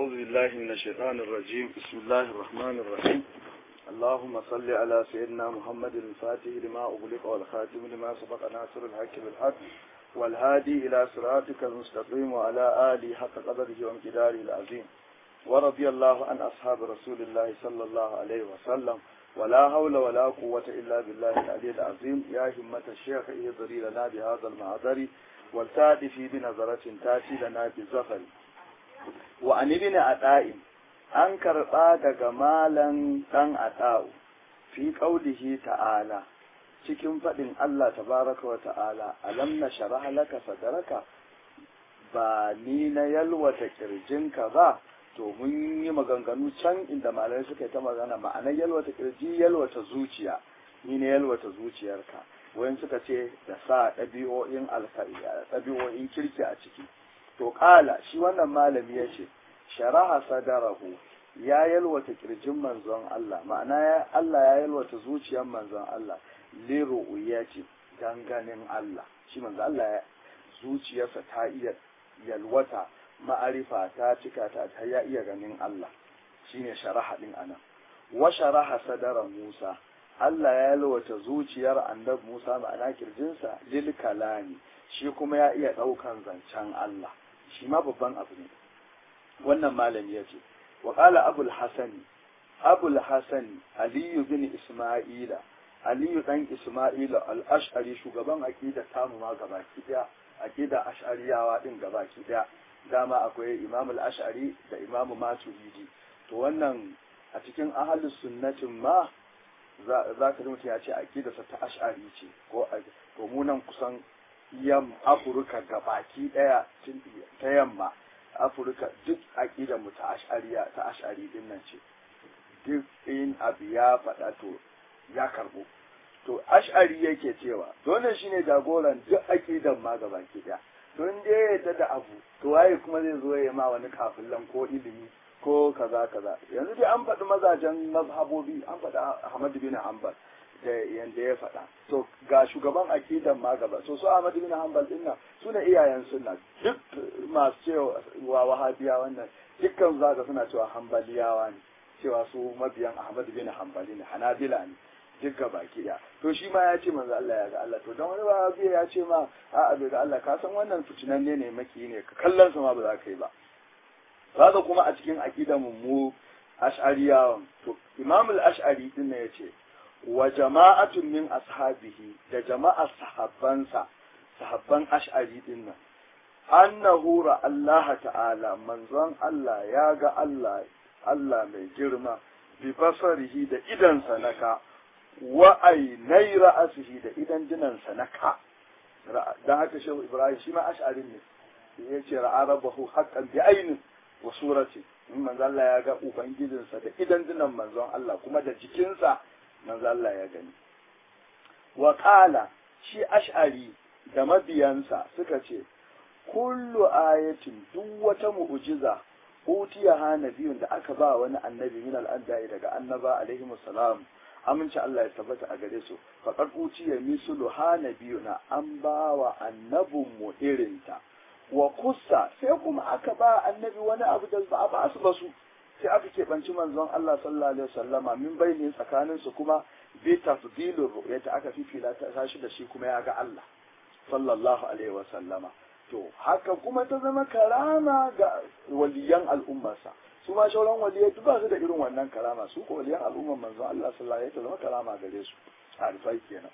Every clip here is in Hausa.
أعوذ بالله من الشيطان الرجيم بسم الله الرحمن الرحيم اللهم صل على سيدنا محمد الفاتح لما أغلق والخاتم لما سبق ناصر الحق بالحق والهادي إلى صراطك المستقيم وعلى آله حق قدره وامتداره العظيم ورضي الله عن أصحاب رسول الله صلى الله عليه وسلم ولا حول ولا قوة إلا بالله العلي العظيم يا همة الشيخ اهضري لنا بهذا المعذر والتأتي بنظرة تأتي لنا بالزفر وعن ابن عطاء an karɓa daga malan ɗan ata'u fi ƙaulihi ta'ala cikin faɗin Allah tabaraka wa ta'ala alam na sharaha laka sadaraka ba ni na yalwata ƙirjinka ba to mun yi maganganu can inda malamai suka yi ta magana ma'anar yalwata ƙirji yalwata zuciya ni na yalwata zuciyarka wayan suka ce da sa ɗabi'o'in ɗabi'o'in kirki a ciki to ƙala shi wannan malami ya ce sharaha sadarahu ya yalwata kirjin manzon Allah ma'ana ya Allah ya yalwata zuciyar manzon Allah liru ya ce ganin Allah shi manzon Allah ya zuciyarsa ta iya yalwata ma'arifa ta cika ta ta ya iya ganin Allah shine sharaha din anan wa sharaha sadara Musa Allah ya yalwata zuciyar annabi Musa ma'ana kirjinsa lil kalami shi kuma ya iya ɗaukan zancen Allah shi ma babban abu ne wannan malami ya ce wa ƙala abul hasani abul hasani aliyu bin isma'ila aliyu dan isma'ila al-ash'ari shugaban aqida tamu ma gabaki daya aqida ash'ariyawa din gabaki daya dama akwai imam al-ash'ari da imam maturidi to wannan a cikin ahlus sunnatin ma za ka mutum ya ce aqidarsa ta ash'ari ce ko to mu nan kusan yam afirka gabaki daya ta yamma afirka duk aƙidar mu ta ashariya ta ashari din nan ce duk in abu ya faɗa to ya karɓo to ashari yake cewa dole shine jagoran duk aƙidar ma gaba ki daya to in dai ya yadda da abu to waye kuma zai zo ya ma wani kafillan ko ilimi ko kaza kaza yanzu dai an faɗi mazajen mazhabobi an faɗi Ahmad bin Hanbal da yanda ya faɗa to ga shugaban akidan ma gaba so su Ahmad bin Hanbal din nan su ne iyayen sunna duk masu cewa wahabiya wannan dukkan zaka suna cewa hanbaliyawa ne cewa su mabiyan Ahmad bin Hanbali ne Hanabila ne duk ga baki da to shi ma ya ce manzo Allah ya ga Allah to dan wani wahabiya ya ce ma a'a bai ga Allah ka san wannan fitinan ne ne maki ne ka kallon sa ma ba za ka yi ba kaga kuma a cikin akidan mu ash'ariyawan to Imam al-Ash'ari din ne ya ce wa jama'atun min ashabihi da jama'ar sahabbansa sahabban ash'ari din nan annahu ra Allah ta'ala manzon Allah ya ga Allah Allah mai girma bi basarihi da idan sanaka wa ainai ra'asihi da idan dinan sanaka dan haka shehu Ibrahim shi ma ash'arin ne yace ra'a rabbahu haqqan bi ainin wa surati in manzon Allah ya ga ubangijinsa da idan dinan manzon Allah kuma da jikinsa manzo Allah ya gani wa qala shi ash'ari da mabiyansa suka ce kullu ayatin duk wata mu'jiza utiya ha nabiyun da aka ba wani annabi min al-anbiya daga annaba alaihi salam aminci Allah ya tabbata a gare su faqad utiya mislu ha nabiyuna an ba wa annabun mu irinta wa kussa sai kuma aka ba annabi wani abu da ba a ba su ba su sai aka keɓanci manzon Allah sallallahu alaihi wasallama min bayni tsakanin su kuma bi tafdilur ru'yata aka fifila ta tashi da shi kuma ya ga Allah sallallahu alaihi wasallama to haka kuma ta zama karama ga waliyan al'ummarsa su ma shauran waliyai duk ba su da irin wannan karama su ko waliyan al'ummar manzon Allah sallallahu alaihi wasallama karama gare su arifai kenan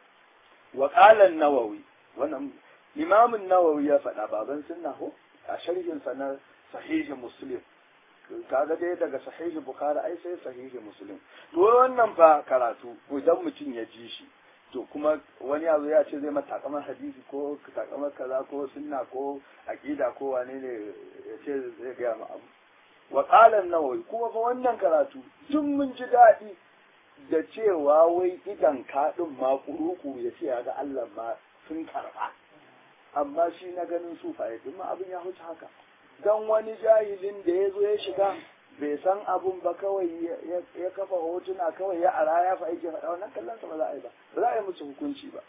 wa qala an-nawawi wannan imam an-nawawi ya faɗa baban sunna ko a sharhin sa na sahihi muslim kaga dai daga sahihi bukhari ai sai sahihi muslim to wannan fa karatu idan mutum ya ji shi to kuma wani yazo ya ce zai mata takamar hadisi ko takamar kaza ko sunna ko aqida ko wane ne ya ce zai ga mu abu wa qala an-nawawi kuma fa wannan karatu tun mun ji daɗi da cewa wai idan kaɗin ma kuruku ya ce ya ga Allah ma sun karɓa amma shi na ganin sufaye din ma abin ya huce haka dan wani jahilin da ya zo ya shiga bai san abun ba kawai ya kafa hotuna kawai ya ara ya fa aiki faɗa wannan kallon sa ba za a yi ba ba za a yi musu hukunci ba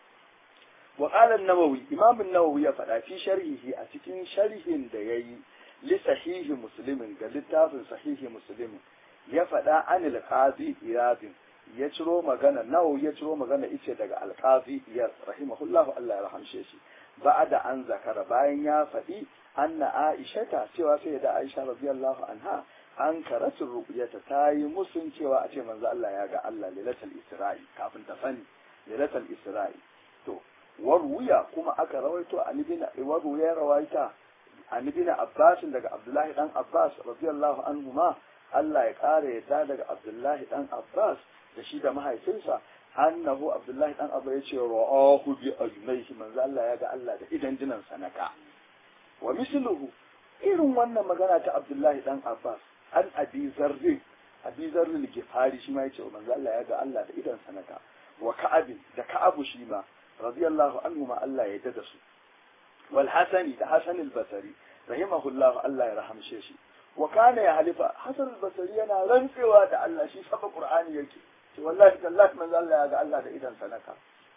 wa qala an-nawawi imam an-nawawi ya faɗa fi sharhihi a cikin sharhin da yayi li sahihi muslimin ga littafin sahihi muslimin ya faɗa anil qazi iyadin ya ciro magana nawo ya ciro magana ice daga alqazi iyad rahimahullahu Allah ya rahamshe shi ba'da an zakara bayan ya faɗi anna aishata cewa sai da aisha radiyallahu anha an karatu ruqyata ta yi musun cewa a ce manzo Allah ya ga Allah lailatul isra'i kafin ta sani lailatul isra'i to waruya kuma aka rawaito an ibn waru ya rawaita an ibn abbas daga abdullahi dan abbas radiyallahu anhu ma Allah ya kare yadda daga abdullahi dan abbas da shi da mahaifinsa annahu abdullahi dan abbas ya ce ra'ahu bi ajnaihi manzo Allah ya ga Allah da idan dinan sanaka wa misluhu irin wannan magana ta abdullahi dan abbas an abi zarri abi zarri gifari shi ma ya ce manzo Allah ya ga Allah da idan sanaka wa ka'abin da ka'abu shi ma radiyallahu anhu ma Allah ya dada su wal hasani da hasan al basri rahimahullah Allah ya rahamshe shi wa kana ya halifa hasan al basri yana rantsewa da Allah shi saba qur'ani yake ce wallahi tallahi manzo Allah ya ga Allah da idan sanaka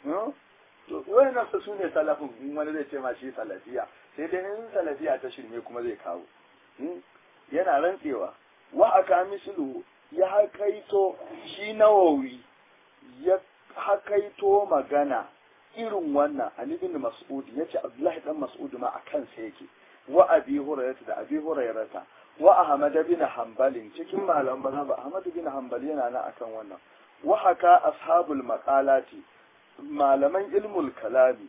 to wannan su sune salafin in wani zai ce ma shi salafiya sai dai in salafiya ta shirme kuma zai kawo yana rantsewa wa aka mislu ya hakaito shi nawawi ya hakaito magana irin wannan Ali bin Mas'ud yace Abdullahi dan Mas'ud ma a kansa yake wa Abi Hurairah da Abi Hurairah wa Ahmad bin Hanbal cikin malaman mazhab Ahmad bin Hanbal yana nan akan wannan wa haka ashabul maqalati malaman ilmul kalami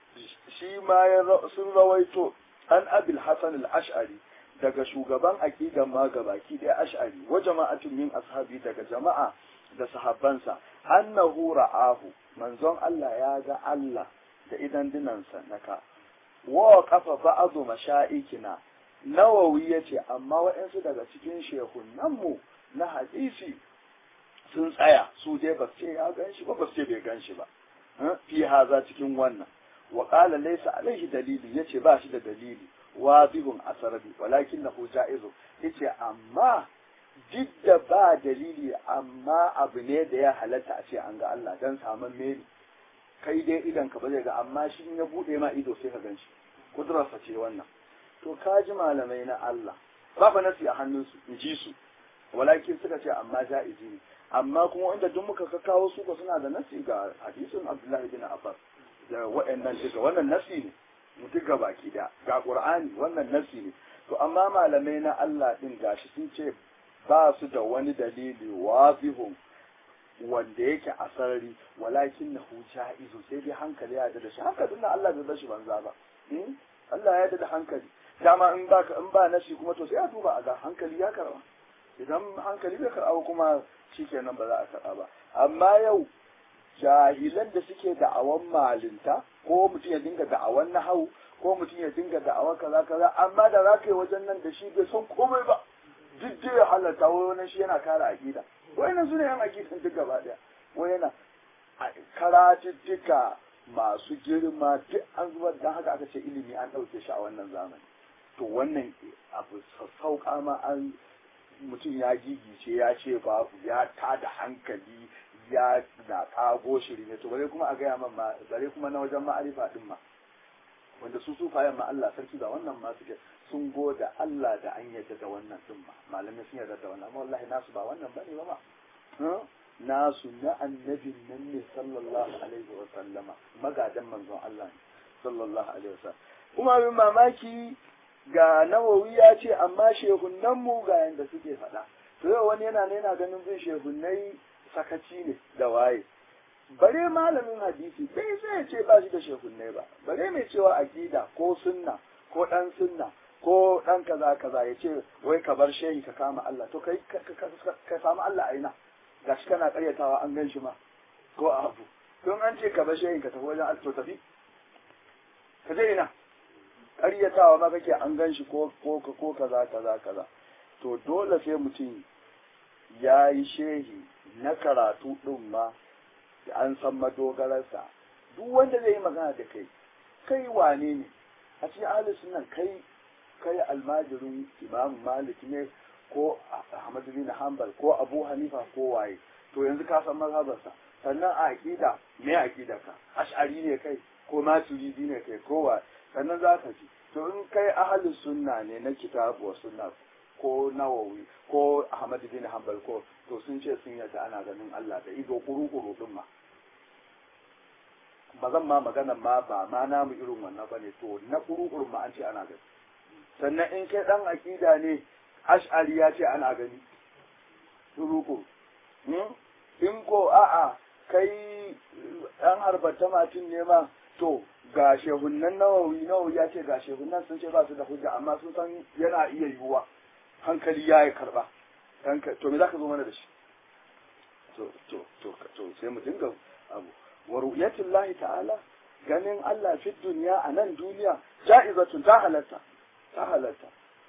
shi ma ya sun rawaito an Abil Hasan al-Ash'ari daga shugaban aqidan ma gabaki da Ash'ari wa jama'atin min ashabi daga jama'a da sahabbansa annahu ra'ahu manzon Allah ya ga Allah da idan dinansa naka wa kafa ba'adu masha'ikina nawawi yace amma waɗansu daga cikin shehunanmu na hadisi sun tsaya su dai ba ce ya gan shi ba ba ce bai gan shi ba fi haza cikin wannan wa qala laysa alaihi dalili yace ba shi da dalili wadihun asarabi walakin lahu ja'izu yace amma duk da ba dalili amma abu ne da ya halatta a ce an ga Allah dan saman meri kai dai idan ka ba zai ga amma shi in ya bude ma ido sai ka gan shi kudurarsa ce wannan to ka ji malamai na Allah ba fa nasi a hannunsu in ji su walakin suka ce amma ja'izi ne amma kuma inda duk muka ka kawo su ko suna da nasi ga hadisin Abdullahi bin Abbas da waɗannan duka wannan nasi ne mu duka baki da ga Qur'ani wannan nasi ne to amma malamai na Allah din gashi sun ce ba su da wani dalili wazihun wanda yake a sarari walakin na huja izo sai dai hankali ya da shi hankalin na Allah bai bashi banza ba Allah ya da hankali dama in ba in ba nashi kuma to sai a duba a ga hankali ya karba idan hankali bai karba kuma shikenan ba za a karba ba amma yau jahilan da suke da'awan malinta ko mutum ya dinga da'awan nahau ko mutum ya dinga da'awan kaza kaza amma da za ka yi wajen nan da shi bai san komai ba duk da ya halatta wai wani shi yana kare aƙida wayannan su ne yan aƙidan duk gaba ɗaya wai yana karatuttuka masu girma duk an zubar da haka aka ce ilimi an ɗauke shi a wannan zamani to wannan abu sassauƙa ma an mutum ya gigice ya ce babu ya tada hankali ya na ƙago shiri ne to bare kuma a gaya man ma bare kuma na wajen ma'arifa din ma wanda su sufayen ma Allah sarki da wannan ma suke sun goda Allah da an yarda da wannan din ma malamai sun yarda da wannan amma wallahi nasu ba wannan bane ba ma nasu na annabin nan ne sallallahu alaihi wa sallama magadan manzon Allah ne sallallahu alaihi wa sallam kuma abin mamaki ga nawawi ya ce amma shehunan mu ga yanda suke faɗa to yau wani yana ne yana ganin bin shehunai sakaci ne da waye bare malamin hadisi bai zai ce ba shi da shehunnai ba bare mai cewa aqida ko sunna ko dan sunna ko dan kaza kaza ya ce wai ka bar shehi ka kama Allah to kai ka samu Allah aina gashi kana karyatawa an gan shi ma ko a abu don an ce ka bar shehi ka tafi wajen to tafi ka je ina karyatawa ma kake an gan shi ko ko ko kaza kaza kaza to dole sai mutum ya yi shehi na karatu ɗin ma an san madogararsa duk wanda zai yi magana da kai kai wane ne a cikin ahalus nan kai kai almajirin imam malik ne ko ahmad bin hanbal ko abu hanifa ko waye to yanzu ka san mazhabarsa sannan a aqida me aqida ka ash'ari ne kai ko maturidi ne kai ko waye sannan za ka ji to in kai ahalin sunna ne na kitabu wa sunna ko nawawi ko ahmad bin hanbal ko to sun ce sun yadda ana ganin Allah da ido kuru-kuru din ma ba zan ma magana ma ba ma namu irin wannan bane to na kuru-kuru ma an ce ana gani sannan in kai dan akida ne ash'ari ya ce ana gani kuru-kuru in ko a'a kai dan harbata matin ne ma to ga shehunan nawawi nawawi ya ce ga shehunan sun ce ba su da hujja amma sun san yana iya yiwuwa hankali ya yi karba to me za ka zo mana da shi to to to to sai mu dinga abu wa ru'yatullahi ta'ala ganin Allah fi duniya a nan duniya ja'izatun ta halatta ta halatta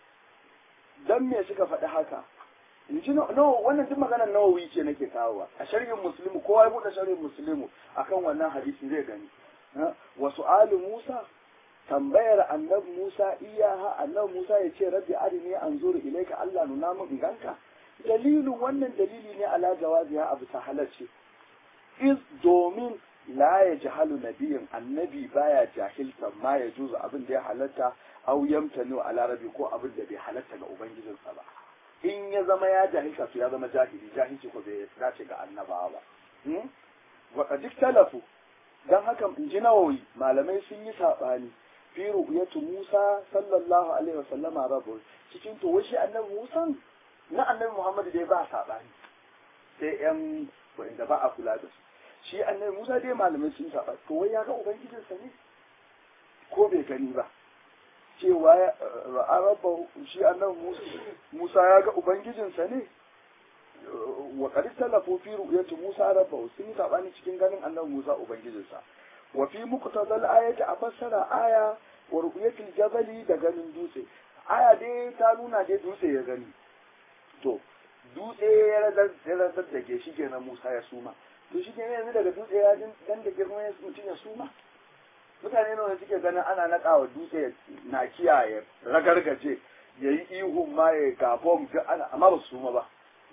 dan me suka faɗi haka in ji no wannan duk maganar nawawi ce nake kawowa a sharhin muslimu kowa ya buɗe sharhin muslimu akan wannan hadisi zai gani wa su'alu Musa tambayar annabi Musa iyaha annabi Musa ya ce rabbi arini anzuru ilayka Allah nuna min ganka dalilin wannan dalili ne ala jawaziha abu ta halarci iz domin la ya jahalu nabiyin annabi baya jahilta ma ya juzu abin da ya halatta au yamtanu ala rabbi ko abin da bai halatta ga ubangijinsa ba in ya zama ya jahilta to ya zama jahili jahilci ko bai dace ga annabawa ba wa qad talafu dan haka in ji nawawi malamai sun yi sabani fi ru'yatu Musa sallallahu alaihi wasallama rabu cikin to shi annabi Musa na annabi Muhammad dai ba sabani sai yan wanda ba a kula da su shi annabi Musa dai malamai sun saba to wai ya ga ubangijinsa ne ko bai gani ba cewa ra'a rabba shi annabi Musa Musa ya ga ubangijinsa ne wa qad talafu fi ru'yati Musa rabba sun sabani cikin ganin annabi Musa ubangijinsa wa fi muqtadal ayati a fassara aya wa ru'yatil jabali da ganin dutse aya dai ta nuna dai dutse ya gani to dutse ya radar da ke shi kenan Musa ya suma to shi kenan yanzu daga dutse ya dan da girma ya mutum ya suma mutane nawa suke ganin ana naƙawa dutse na kiyaye ragargaje ya yi ihun ma ya gabon ana amma ba su suma ba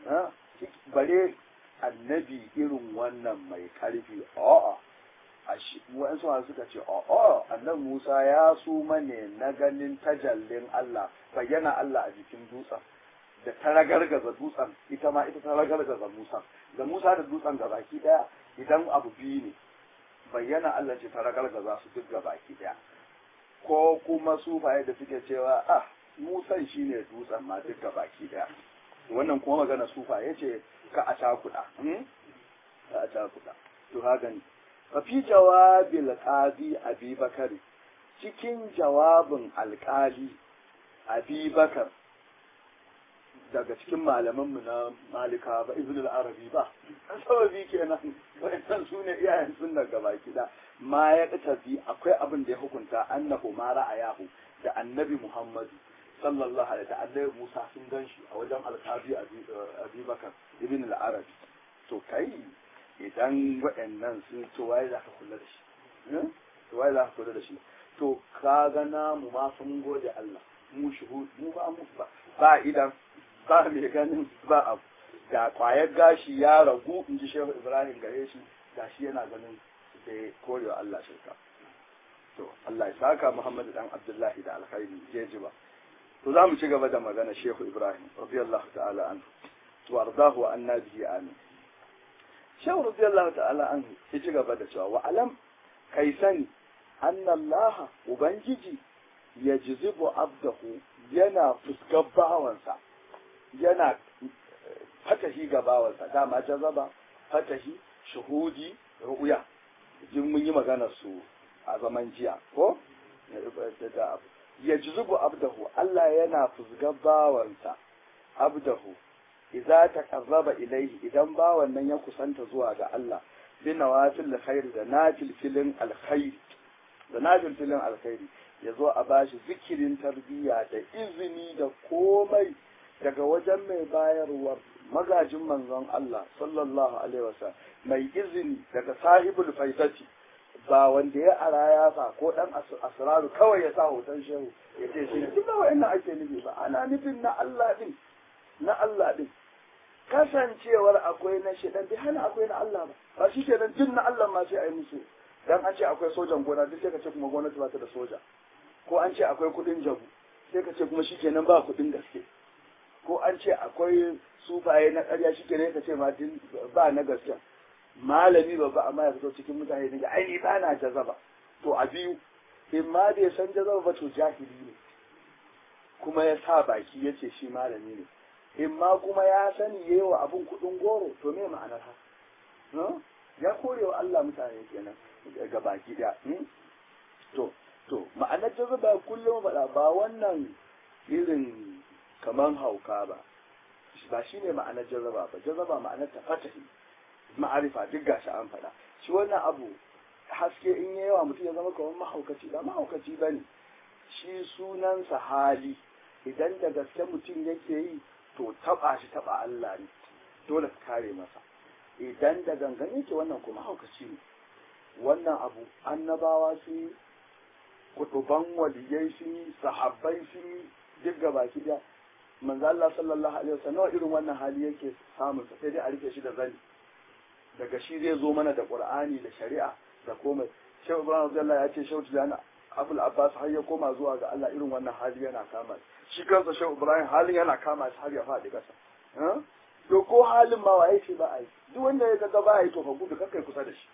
bare annabi irin wannan mai karfi a'a wa'ansu masu suka ce a'a annan Musa ya suma ne na ganin tajallin Allah bayyana Allah a jikin dutsen da ta ragargaza dutsen ita ma ita ta ragargaza Musa da Musa da dutsen ga baki daya idan abu biyu ne bayyana Allah ce ta ragargaza su duk ga baki daya ko kuma sufaye da suke cewa ah Musan shine dutsen ma duk ga baki daya wannan kuma magana sufaye ce ka a cakuɗa ka a cakuɗa to haka ne fa fi jawabil qadi abi bakari cikin jawabin alƙali abi bakar daga cikin malamanmu na malika ba ibn al-arabi ba an sababi kenan wayannan su ne iyayen sunna gaba kida ma ya tafi akwai abin da ya hukunta annahu ma ra'ayahu da annabi muhammadu sallallahu alaihi wa sallam musa sun ganshi a wajen alqabi abi bakar ibn al-arabi to kai idan waɗannan sun to waye za ka kula da shi to waye za ka kula da shi to ka ga namu ma sun gode Allah mu shuhud mu ba mu ba ba idan ba mai ganin ba abu da kwayar gashi ya ragu in ji shehu ibrahim gare shi gashi yana ganin da ya korewa Allah shirka to Allah ya saka muhammadu dan abdullahi da alkhairi je ji ba to za mu ci gaba da magana shehu ibrahim radiyallahu ta'ala anhu wa ardahu wa anna bihi amin shehu radiyallahu ta'ala anhu ya ci gaba da cewa wa alam kai sani annallaha ubangiji ya jizibu abdahu yana fuskar bawansa yana fatahi ga bawansa dama jazaba fatahi shuhudi ru'ya jin mun yi magana su a zaman jiya ko ya jizubu abdahu Allah yana fusgar bawansa abdahu idza taqarraba ilayhi idan bawan nan ya kusanta zuwa ga Allah bi nawafil khair da nafil filin alkhair da nafil filin alkhairi yazo a bashi zikirin tarbiyya da izini da komai daga wajen mai bayarwar magajin manzon Allah sallallahu alaihi wasallam mai izini daga sahibul faitati ba wanda ya ara ya sa ko dan asraru kawai ya sa hoton shehu ya ce shi duk da wayannan ake nufi ba ana nufin na Allah din na Allah din kasancewar akwai na shedan bi hana akwai na Allah ba ba shi kenan jin na Allah ma sai a yi musu dan an ce akwai sojan gona duk sai ka ce kuma gwamnati ba ta da soja ko an ce akwai kuɗin jabu sai ka ce kuma shikenan ba kuɗin gaske ko an ce akwai sufaye na ƙarya shikenan ka ce ma ba na gaske malami babba amma ya fito cikin mutane daga ai ni ba na jazaba to a biyu in ma bai san jazaba ba to jahili ne kuma ya sa baki ya ce shi malami ne in ma kuma ya sani ya yi wa abin kuɗin goro to me ma'anar haka ya kore wa Allah mutane kenan ga baki da to to ma'anar jazaba kullum faɗa ba wannan irin kaman hauka ba ba shi ne ma'anar jazaba ba jazaba ma'anar ta fatahi ma'arifa duk gashi an faɗa shi wannan abu haske in yi yawa mutum ya zama kamar mahaukaci ba mahaukaci ba ne shi sunansa hali idan da gaske mutum yake yi to taɓa shi taɓa Allah ne dole ka kare masa idan da gangan yake wannan kuma haukaci ne wannan abu annabawa su yi kutuban waliyai su yi sahabbai su yi duk gaba ki da manzo Allah sallallahu alaihi wasallam irin wannan hali yake samun sai dai a rike shi da zani daga shi zai zo mana da qur'ani da shari'a da komai shehu ibrahim radiyallahu ya ce shehu tijani abul abbas har ya koma zuwa ga Allah irin wannan hali yana kama shi kansa shehu ibrahim halin yana kama shi har ya faɗi ƙasa to ko halin ma waye ce ba a yi duk wanda ya ga ba yi to ka gudu kakai kusa da shi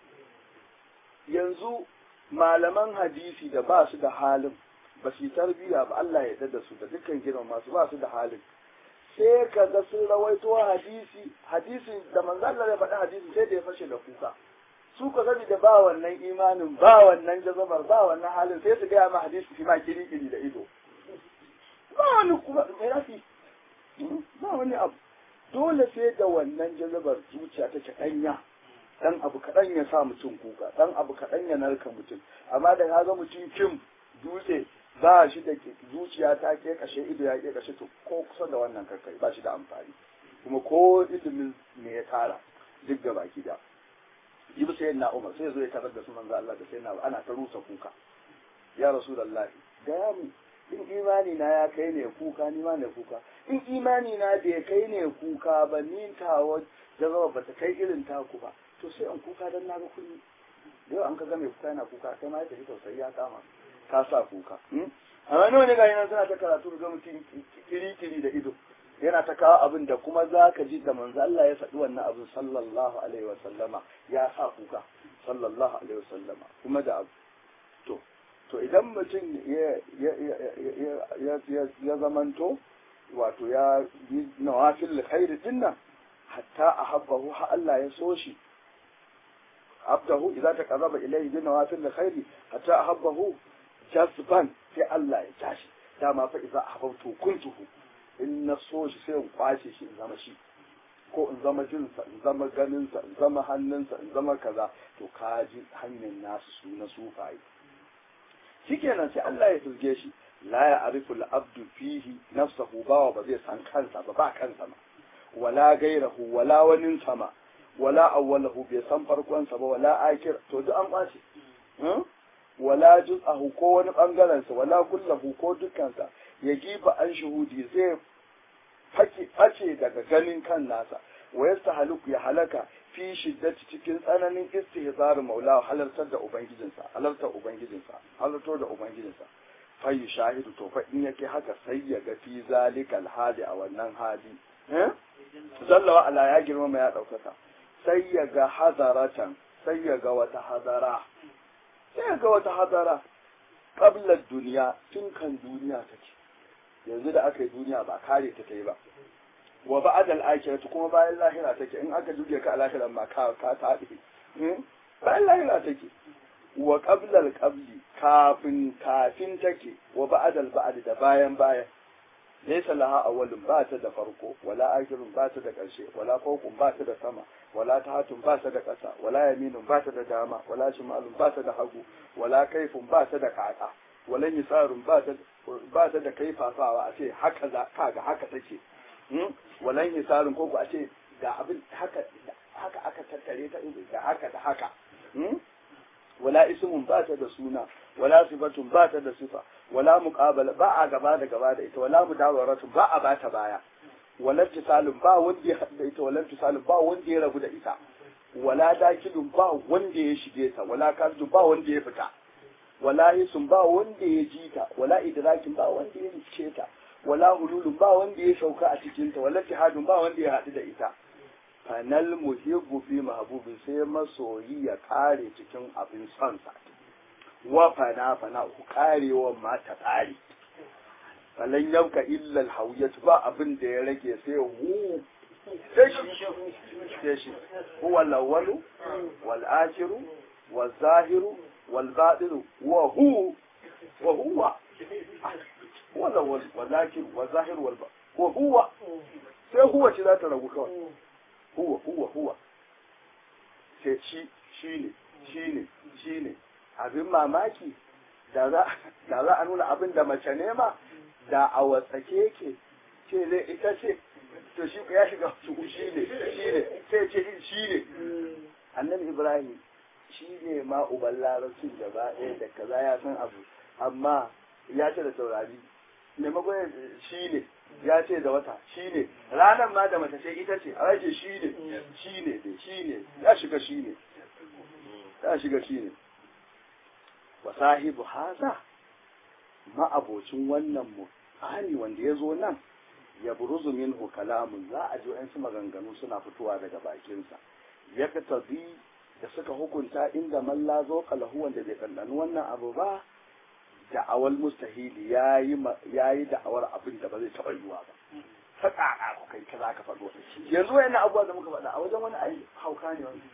yanzu malaman hadisi da ba su da halin ba su yi tarbiyya ba Allah ya da su da dukkan gidan masu ba su da halin sai ka ga sun rawaito hadisi hadisi da manzo Allah ya faɗi hadisi sai da ya fashe da kuka su ka sani da ba wannan imanin ba wannan jazabar ba wannan halin sai su gaya ma hadisi shi ma kiri kiri da ido ba wani kuma me rafi ba wani abu dole sai da wannan jazabar zuciya ta ci ɗanya dan abu kaɗan ya sa mutum kuka dan abu kaɗan ya narka mutum amma da ka ga mutum kim dutse ba shi da zuciya ta ke kashe ido ya ke kashe to ko kusa da wannan karkai ba shi da amfani kuma ko ilimin ne ya tara duk da baki da jibi sai na umar sai zo ya tarar da su manzo Allah da sai na ana ta rusa kuka ya rasulullahi ga mu in imani na ya kai ne kuka ni ma ne kuka in imani na bai kai ne kuka ba ni tawa jazaba ba ta kai irin taku ba to sai an kuka dan na ga kunni yau an ka ga mai kuka yana kuka kai ma ya tafi tausayi ya kama ka sa kuka amma nawa ne ga yana suna ta karatu ga mutum kiri-kiri da ido yana ta kawo abin da kuma za ka ji da manzo Allah ya faɗi wannan abin sallallahu alaihi wa sallama ya sa kuka sallallahu alaihi wa sallama kuma da abu to to idan mutum ya zamanto wato ya yi nawafil khairi dinnan hatta ahabbahu ha Allah ya so shi abdahu idza taqarraba ilayhi bi nawafil khairi hatta ahabbahu jazban sai Allah ya tashi dama fa idza ahabbtu kuntuhu in na so shi sai in kwace shi in zama shi ko in zama jinsa in zama ganinsa in zama hannunsa in zama kaza to ka ji hanyar nasu su na sufaye shikenan sai Allah ya turge shi la ya arifu al-abdu fihi nafsahu bawa ba zai san kansa ba ba kansa ma wala gairahu wala wanin sama wala awwalahu bai san farkonsa ba wala akir to duk an kwace wala juz'ahu ko wani bangaren sa wala kullahu ko dukkansa ya giba an shuhudi zai fake face daga ganin kan nasa wa yastahaluku ya halaka fi shiddati cikin tsananin istihzar maula halartar da ubangijinsa halartar ubangijinsa halartar da ubangijinsa fa shahidu to fa in yake haka sai ya ga fi zalikal hali a wannan hali eh zallawa ala ya girmama ya daukaka sai ya ga hadaratan sai ya ga wata hadara sai ga wata hadara ƙablar duniya tun kan duniya take yanzu da aka yi duniya ba kare ta yi ba wa ba'adal akhirati kuma bayan lahira take in aka juge ka a lahiran ma ka ka tabi bayan lahira take wa qablal qabli kafin kafin take wa ba'adal ba'd da bayan bayan laysa laha awwalun ba ta da farko wala akhirun ba ta da ƙarshe wala fawqun ba ta da sama wala tahatun ba ta da ƙasa wala yaminun ba ta da dama wala shimalun ba ta da hagu wala kaifun ba ta da kaka wala yisarun ba ta ba ta da kaifafawa a ce haka za kaga haka take wala yisarun ko a ce ga abin haka haka aka tattare ta da haka da haka wala ismun ba ta da suna wala sifatun ba ta da sifa wala muqabala ba a gaba da gaba da ita wala mudawaratun ba a bata baya wala tisalun ba wanda ya haɗu da ita wala tisalun ba wanda ya rabu da ita wala dakilun ba wanda ya shige ta wala kasdun ba wanda ya fita wala hisun ba wanda ya ji ta wala idrakin ba wanda ya rice ta wala hululun ba wanda ya sauka a cikin ta wala tihadun ba wanda ya haɗu da ita fanal muhibbu fi mahbubin sai masoyi ya kare cikin abin son sa wa fana fana ku karewa ma ta kare falan yanka illa alhawiyat ba abin da ya rage sai hu sai shi sai shi huwa al-awwalu wal akhiru wal zahiru wal batinu wa hu wa huwa huwa al-awwal wal akhir wal zahir wal batin wa huwa sai huwa shi za ta ragu kawai huwa huwa huwa sai shi shine shine shine abin mamaki da za a nuna abin da mace ne ma da a watsake ke ce zai ita ce to shi ya shiga su shi ne shi ne sai ce shi ne annabi ibrahim shi ne ma uban larabcin da ba ɗaya da kaza ya san abu amma ya ce da saurari maimakon shi ne ya ce da wata shi ne ranar ma da mace ce ita ce a rage shi ne shi ne shi ne ya shiga shi ne ya shiga shi ne wa sahibu haza ma'abocin wannan mu'ani wanda ya zo nan ya buruzu minhu kalamun za a ji wa'yansu maganganu suna fitowa daga bakinsa ya tabi da suka hukunta inda malla zo kalahu wanda bai ɗanɗani wannan abu ba da'awar mustahili ya yi da'awar abin da ba zai taɓa yiwa ba ta ƙaƙa ku kai kaza ka faɗo yanzu wayan abubuwa da muka faɗa a wajen wani ai hauka ne wani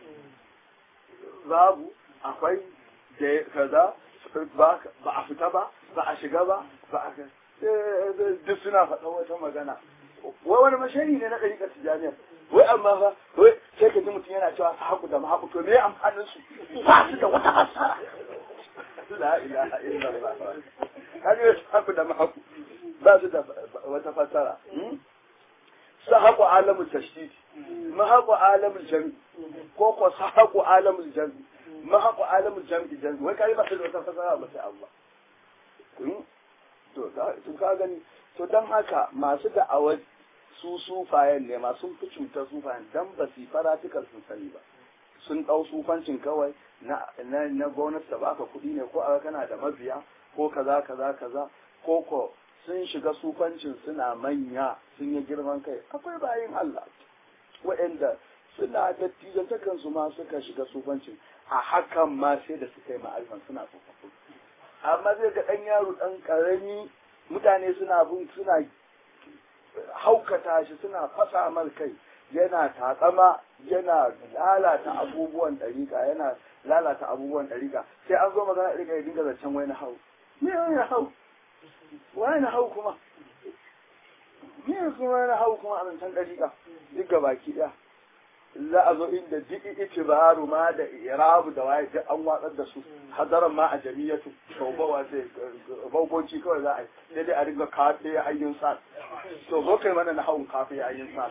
babu akwai da kaza ba a fita ba ba a shiga ba ba a duk suna faɗa wata magana wai wani mashari ne na ɗariƙar tijjaniyar wai amma fa wai sai ka ji mutum yana cewa su haku da mahaku to me amfanin su ba su da wata fassara la ilaha illallah kaga su haku da mahaku ba su da wata fassara su haku alamul tashdid mahaku alamul jami ko ko su haku alamul jami mahaku alamul jami jami wai kai ba su da wata fassara ba sai Allah to ka gani to don haka masu da'awar su sufayen ne masu fi cutar sufayen dan ba su faratikal sun sani ba sun ɗau sufancin kawai na na gwamnati ta baka kuɗi ne ko aka kana da mabiya ko kaza kaza kaza ko ko sun shiga sufancin suna manya sun yi girman kai akwai bayin Allah waɗanda suna dattijantakan su ma suka shiga sufancin a hakan ma sai da suka yi ma'arifan suna tsofaffi amma zai ga ɗan yaro ɗan ƙarami mutane suna bin suna haukata shi suna fasa mar kai yana tatsama yana lalata abubuwan ɗariƙa yana lalata abubuwan ɗariƙa sai an zo magana ɗariƙa ya dinga zancen wani hau me wani hau wani hau kuma me kuma wani hau kuma a zancen ɗariƙa duk ga baki ɗaya za a zo inda duk itibaru ma da irabu da waye duk an watsar da su hadaran ma a jami'atu taubawa sai bauboci kawai za a yi sai dai a riga kafe ayyin sa to zo kai mana na hawan kafe ayyin sa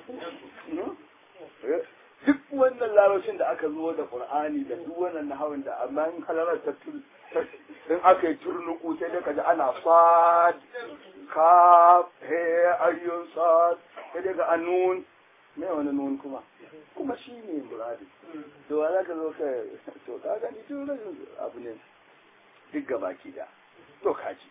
duk wannan larabcin da aka zo da qur'ani da duk wannan nahawin da amma in halarar ta in aka yi turnuku sai dai kaji ana sad ka he ayyun sad sai dai ga anun me wani nun kuma kuma shi ne muradi to wa za ka zo ka to ka gani tun rashin abu ne duk gaba ki da to kaji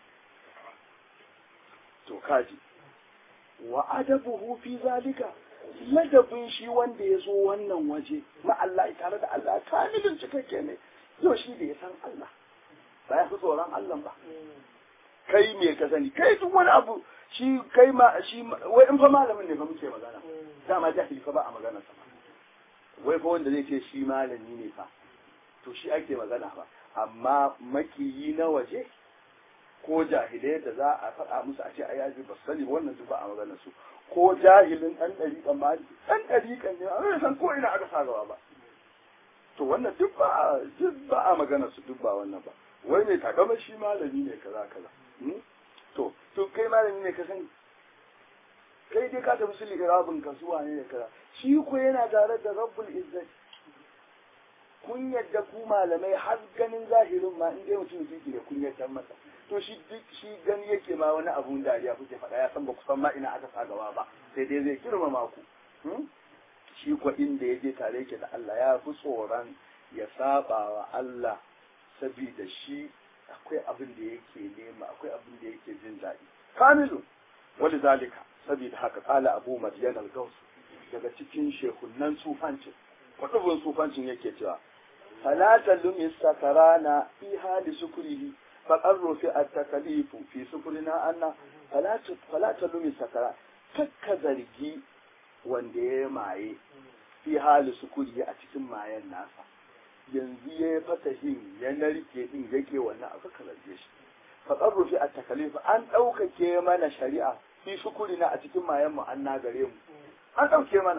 to kaji wa adabuhu fi zalika ladabin shi wanda ya zo wannan waje ma Allah tare da Allah kamilin cikakke ne yau shi da ya san Allah ba ya fi tsoron Allah ba kai me ka sani kai duk wani abu shi kai ma shi wai in fa malamin ne fa muke magana dama jahili fa ba a magana sa wai fa wanda zai ce shi malami ne fa to shi ake magana ba amma makiyi na waje ko jahilai da za a faɗa musu a ce a yaji ba sani wannan su ba a magana su ko jahilin ɗan ɗariƙan ma ɗan ɗariƙan ne a san ko ina aka sa gaba ba to wannan duk ba a duk ba a magana su duk ba wannan ba wai ne takama shi malami ne kaza kaza to to kai malami ne ka sani kai dai ka tafi su liƙirabin ka zuwa ne da kaza shi ko yana tare da rabbul izzati kun yadda ku malamai har ganin zahirin ma in dai mutum yake da kun yadda masa to shi duk shi gani yake ma wani abun dariya kuke faɗa ya san ba ku san ma ina aka sa gaba ba sai dai zai girmama ku shi ko inda ya je tare yake da Allah ya fi tsoron ya saba wa Allah saboda shi akwai abin da yake nema akwai abin da yake jin daɗi kamilu wani zalika saboda haka kala abu madiyan al daga cikin shekunan sufancin kwadubin sufancin yake cewa falata lumi sakarana fi hali sukurihi faƙar rufi a takalifu fi sukurina anna falata lumi sakara kakka zargi wanda ya maye fi hali sukuri a cikin mayan nasa yanzu ya yi fatahin ya narke din yake wannan aka zarge shi faƙar rufi a takalifu an ɗaukake mana shari'a fi sukurina a cikin mayan mu an nagare mu an ɗauke mana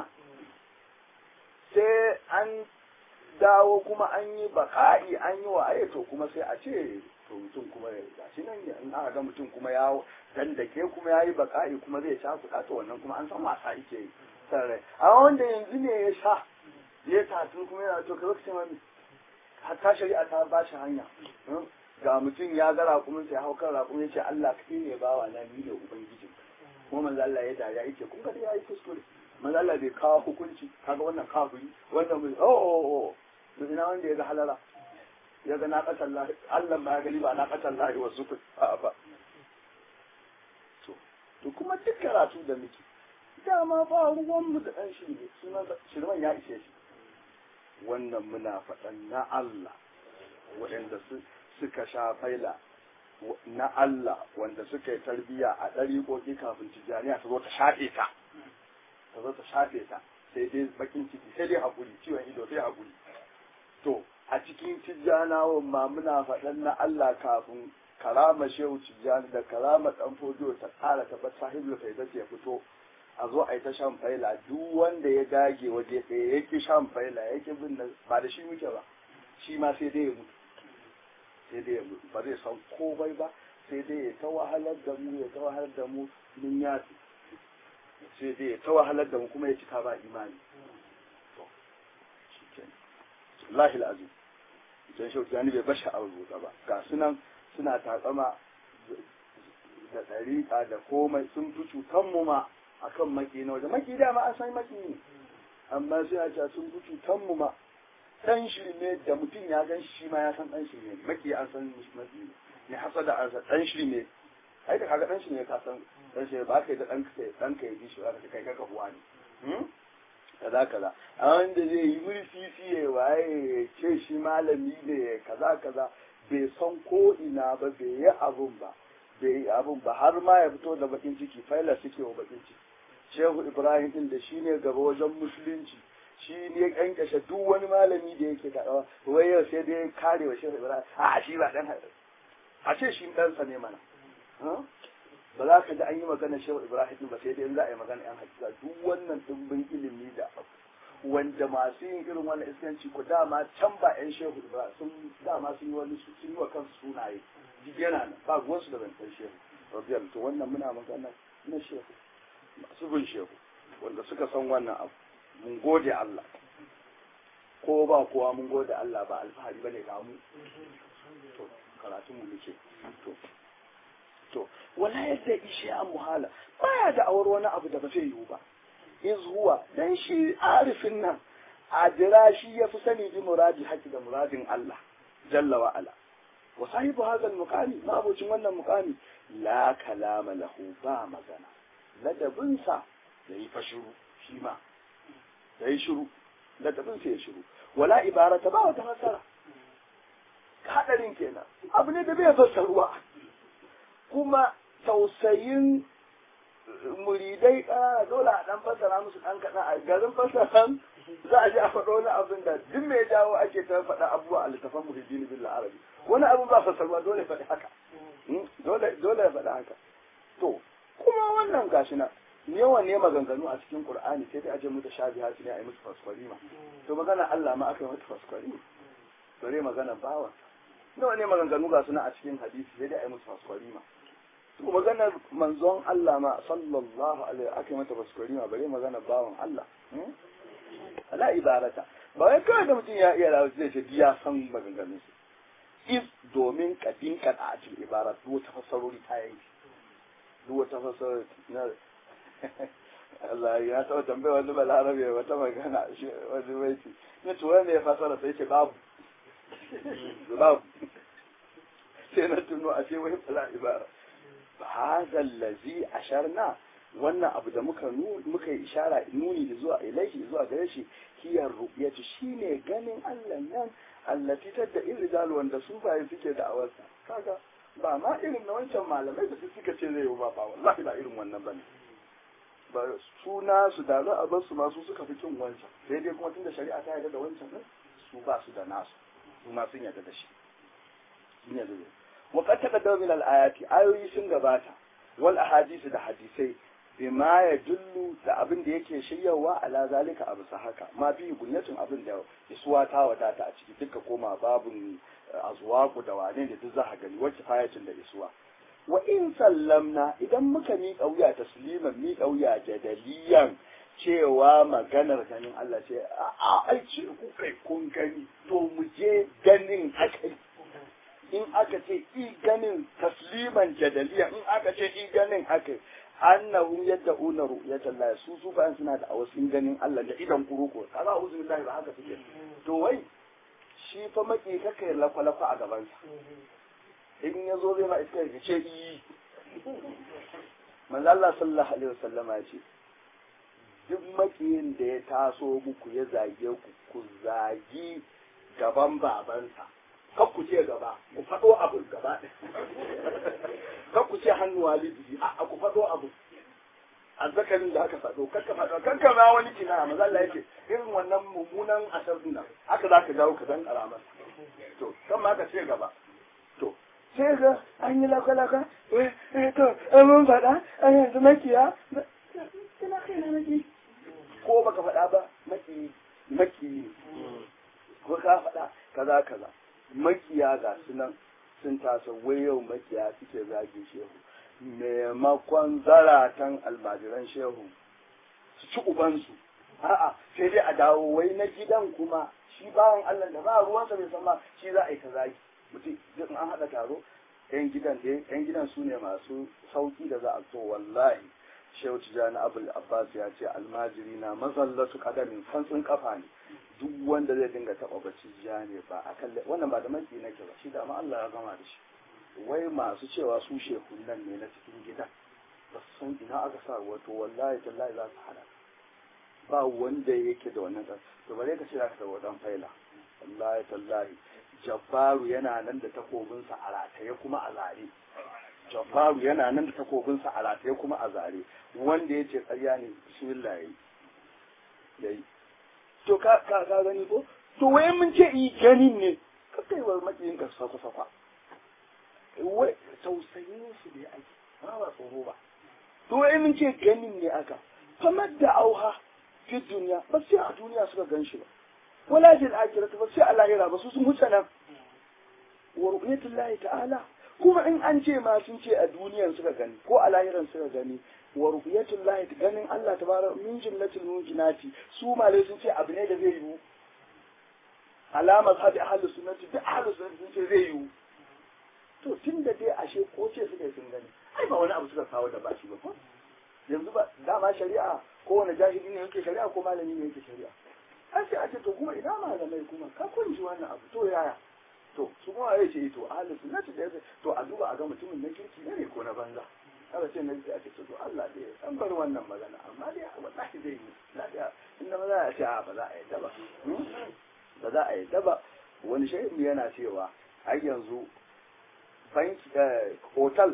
sai an dawo kuma an yi baka'i an yi wa to kuma sai a ce to mutum kuma ya gashi nan in aka ga mutum kuma ya dandake kuma ya yi baka'i kuma zai sha kuɗa to wannan kuma an san wasa yake yi sarrai amma wanda yanzu ne ya sha ya tafi kuma yana to kai lokacin wani hatta shari'a ta ba shi hanya ga mutum ya ga raƙumin sai hau kan raƙumin ya ce Allah kai ne bawa na ni ne ubangijin kuma manzo Allah ya dariya yake kun ga ya yi kuskure manzo Allah bai kawo hukunci kaga wannan kafiri wannan mai oh oh oh ina wanda ya ga halala ya ga na ƙasar lahi Allah ba ya gani ba na ƙasar lahi wasu ku ba to to kuma duk karatu da muke dama ba ruwan mu da ɗan shirme sunan shirman ya ishe shi wannan muna faɗan na Allah waɗanda suka sha faila na Allah wanda suka yi tarbiyya a ɗariƙoƙi kafin tijjaniya ta zo ta shafe ta ta zo ta shafe ta sai dai bakin ciki sai dai haƙuri ciwon ido sai haƙuri to a cikin tijjanawan ma muna faɗan na Allah kafin karama shehu tijjani da karama ɗan fojo ta ƙara tabbat sahibul faida ya fito a zo a yi ta shan faila duk wanda ya dage waje ɗaya ya ki shan faila ya ki bin ba da shi muke ba shi ma sai dai ya mutu sai dai ya mutu ba zai san komai ba sai dai ya ta wahalar da mu ya ta wahalar da mu mun yafi sai dai ya ta wahalar da mu kuma ya cika ba imani lahil azim don shi gani bai bashi a rubuta ba ga sunan suna tatsama da ɗariƙa da komai sun fi cutan mu ma akan maki na waje maki dama an san maki ne amma sai a ce sun fi cutan mu ma dan shirme da mutum ya gan shi ma ya san dan shirme maki an san maki ne ne hasada an san dan shirme ai da kaga dan shirme ka san dan shirme ba kai da dan kai dan kai bi shi ba ka kai ka kafuwa ne kaza kaza a wanda zai yi murfi ya waye ce shi malami ne kaza kaza bai san ko ina ba bai yi abun ba bai yi abun ba har ma ya fito da bakin ciki faila suke wa bakin ciki shehu ibrahim din da shine gaba wajen musulunci shi ne ya kankashe duk wani malami da yake kaɗawa wai yau sai dai kare wa shehu ibrahim a shi ba dan a ce shi ɗansa ne mana ba za ka ji an yi magana shehu ibrahim ba sai dai in za a yi magana yan hakika duk wannan dimbin ilimi da wanda masu yin irin wannan iskanci ku dama can ba yan shehu ibrahim sun dama sun yi wani sun yi wa kansu sunaye duk yana nan ba ruwansu da zancen shehu rabiyar to wannan muna magana na shehu masu bin shehu wanda suka san wannan abu mun gode Allah ko ba kowa mun gode Allah ba alfahari bane ga mu to karatu mu muke to to wala yadda ishe an muhala baya da awar wani abu da ba zai yiwu ba iz huwa dan shi arifin nan adira shi ya fi sani bi muradi haki da muradin Allah jalla wa ala wa sahibu hadha al-muqami mabocin wannan muqami la kalama lahu ba magana ladabinsa yayi fa shiru shi ma yayi shiru ladabinsa ya shiru wala ibarata ba wata fasara hadarin kenan abu ne da bai fassarwa kuma tausayin muridai ƙanana dole a ɗan fassara musu ɗan kaɗan a garin fassaran za a ji a faɗo wani abin da duk mai jawo ake ta faɗa abubuwa a littafan muhiddin bil arabi wani abu ba fassarwa dole faɗi haka dole dole ya faɗi haka to kuma wannan gashi na yawan ne maganganu a cikin qur'ani sai dai a je mutu shabihati ne a yi musu fasfarima to magana Allah ma aka yi mutu fasfarima bare magana bawa nawa ne maganganu ga suna a cikin hadisi sai dai a yi musu fasfarima to maganar manzon Allah ma sallallahu alaihi aka yi mata fasfarima bare magana bawan Allah ala ibarata ba wai kawai da mutum ya iya rawa zai ce ya san maganganun su if domin kadin kada a cikin ibara duk wata fassarori ta yanki duk wata fassarori na Allah ya taɓa tambaya wani balarabe wata magana wani waiti ne to wanda ya fasara sai ce babu babu sai na tuno a ce wai fala ibara hadha allazi asharna wannan abu da muka muka yi ishara nuni zuwa ilaihi zuwa gare shi hiyar ru'yatu shine ganin Allah nan allati tadda irjal wanda su baye suke da awarsa kaga ba ma irin na wancan malamai da su suka ce zai yi ba ba wallahi ba irin wannan bane ba suna su da za a bar su ma su suka fi kin wancan sai dai kuma tunda shari'a ta yarda da wancan din su ba su da nasu su ma sun yarda da shi sun yarda da wa qad taqaddama min al-ayati ayoyi sun gabata wal ahadisi da hadisai bima ya jullu da abin da yake shiryawa ala zalika abu sa haka ma fi gunyatun abin da isuwa ta wadata a ciki duka koma babun azwaku da wane da duk za gani wacce fayatin da isuwa wa in sallamna idan muka miƙa wuya tasliman miƙa wuya jadaliyan cewa maganar ganin Allah ce a ai ce ku kai kun gani to mu je ganin akai in aka ce i ganin tasliman jadaliyan in aka ce i ganin akai annahum yad'una ru'yatan Allah su su bayan suna da awasin ganin Allah da idan kuruko kaza uzu billahi ba haka suke to wai shi fa maki kaka lafa-lafa a gaban sa in ya zo zai ma iska ya ce yi manzo Allah sallallahu alaihi wasallama ya ce duk makiyin da ya taso muku ya zage ku ku zagi gaban babansa kar ku ce gaba ku faɗo abu gaba kar ku ce hannu walidi a ku faɗo abu azzakarin da aka faɗo kar ka faɗo kan ka ma wani kina maza Allah yake irin wannan mummunan asar din nan haka zaka dawo ka dan karama to kan ma ka ce gaba to sai ga an yi laka-laka eh eh to mun faɗa an yanzu makiya ina kai na maki ko baka faɗa ba maki maki ko ka faɗa kaza kaza makiya ga su nan sun tasa wai yau makiya suke zage shehu maimakon zaratan almajiran shehu su ci ubansu a'a sai dai a dawo wai na gidan kuma shi bawan Allah da ba ruwansa bai san ma shi za a yi ta zagi mutum in an haɗa taro yan gidan dai yan gidan su ne masu sauki da za a so wallahi shehu tijani abul abbas ya ce almajiri na mazallatu kadamin santsin kafa ne duk wanda zai dinga taɓa bacci ja ne ba a kalle wannan ba da maki nake ba shi da ma Allah ya gama da shi wai masu cewa su shehun nan ne na cikin gidan ba su san ina aka sa wato wallahi tallahi za su hana ba wanda yake da wannan ɗan to bare ka ce za ka taɓa ɗan faila wallahi tallahi jabbaru yana nan da takobinsa a rataye kuma a zare jabbaru yana nan da takobinsa a rataye kuma a zare wanda ya ce ƙarya ne bismillah yayi yayi to ka ka ka gani ko to wai mun ce yi ganin ne ka kai wa makiyin ka sakwa sakwa wai tausayin su ne ake ba ba tsoro ba to wai mun ce ganin ne aka famar da auha fi duniya ba sai a duniya suka gan shi ba wala fil akhirati ba sai a lahira ba su sun huce nan wa ru'yatullahi ta'ala kuma in an ce ma sun ce a duniyan suka gani ko a lahiran suka gani wa ru'yatullahi ganin Allah tabaraka min jumlatil mumkinati su malai sun ce abu ne da zai yiwu alama sabi ahlus sunnati da ahlus sunnati sun ce zai yiwu to tun da dai ashe ko ce suka yi sun gani ai ba wani abu suka kawo da ba shi ba ko yanzu ba dama shari'a kowane jahili ne yake shari'a ko malami ne yake shari'a an sai a ce to kuma ina malamai kuma ka kunji wannan abu to yaya to su kuma ya ce to ahli sunnati da to a duba a ga mutumin na kirki ne ko na banza aka ce na sai a ce to Allah dai an bar wannan magana amma dai wallahi zai yi lafiya inda maza ya ce a ba za a yi ba ba za a yi ba wani shehin yana cewa har yanzu banki hotel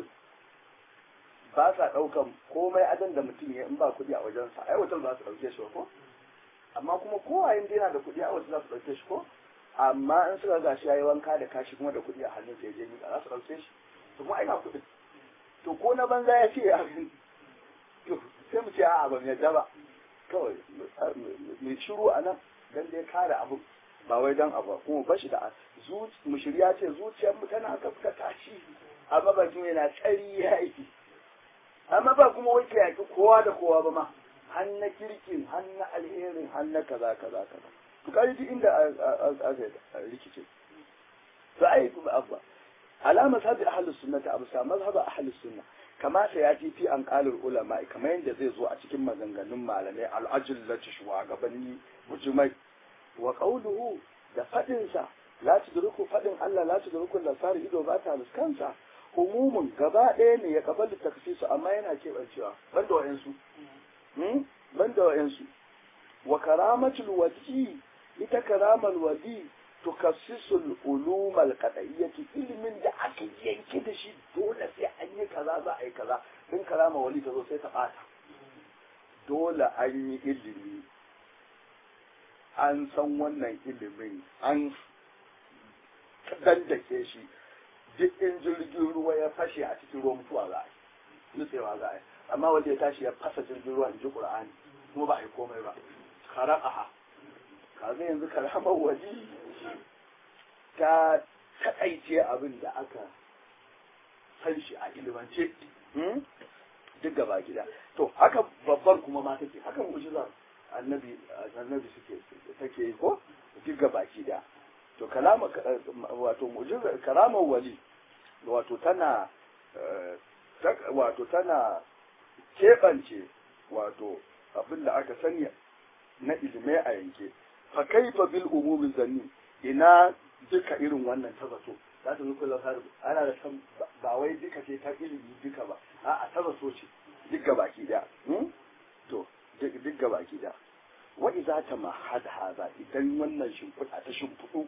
ba sa ɗaukan komai adan da mutum ya in ba kuɗi a wajensa ai hotel za su ɗauke shi ko amma kuma kowa yin yana da kuɗi a wajen za su ɗauke shi ko amma in suka ga shi yayi wanka da kashi kuma da kuɗi a hannun sai je miƙa za su ɗauke shi to kuma ai ga kuɗi to ko na banza ya ce ya to sai mu ce a'a ba mu yadda ba kawai mu shiru a nan dan dai kare abu ba wai dan abu kuma ba shi da mu shirya ce zuciyar mu tana gaskata shi amma ba kuma yana tsari ya yi amma ba kuma wai ka yaki kowa da kowa ba ma har na kirkin har na alherin har na kaza kaza kaza to kai duk inda aka rikice to ai abba alama sabi ahlus sunnati abu sa mazhab ahlus sunna kama sai ya fi an qalul ulama kamar yadda zai zo a cikin maganganun malamai al-ajillati shugabanni mujmai wa qawluhu da fadin sa la tudriku fadin Allah la tudriku lasar ido ba ta riskansa umumun gaba ɗaya ne ya kabalu takfisu amma yana keɓancewa banda wa'yansu banda wa'yansu wa karamatul wadi ita karamal wadi tukassisul ulumal qad'iyyati ilimin da aka yanke da shi dole sai an yi kaza za a yi kaza in karama wali ta zo sai ta bata dole an yi ilimi an san wannan ilimin an dandake shi duk in jirgin ruwa ya fashe a cikin ruwan mutuwa za a yi nutsewa za a yi amma wanda ya tashi ya fasa jirgin ruwa in ji qur'ani kuma ba a yi komai ba kara'aha kaga yanzu karamar waje ta taƙaice abin da aka san shi a ilimance duk gaba gida to haka babbar kuma ma take haka mu'jiza annabi annabi suke take yi ko duk gaba gida to kalama wato mu'jiza karamar wali wato tana wato tana keɓance wato abin da aka sani na ilimai a yanke fa kaifa bil umumi zanni ina duka irin wannan ta zato za ta zuku lafar ana da san ba wai duka ce ta ilimi duka ba a ta zato ce duk gabaki da to duk gabaki da wa idza ta ma hada haza idan wannan shimfiɗa ta shimfiɗu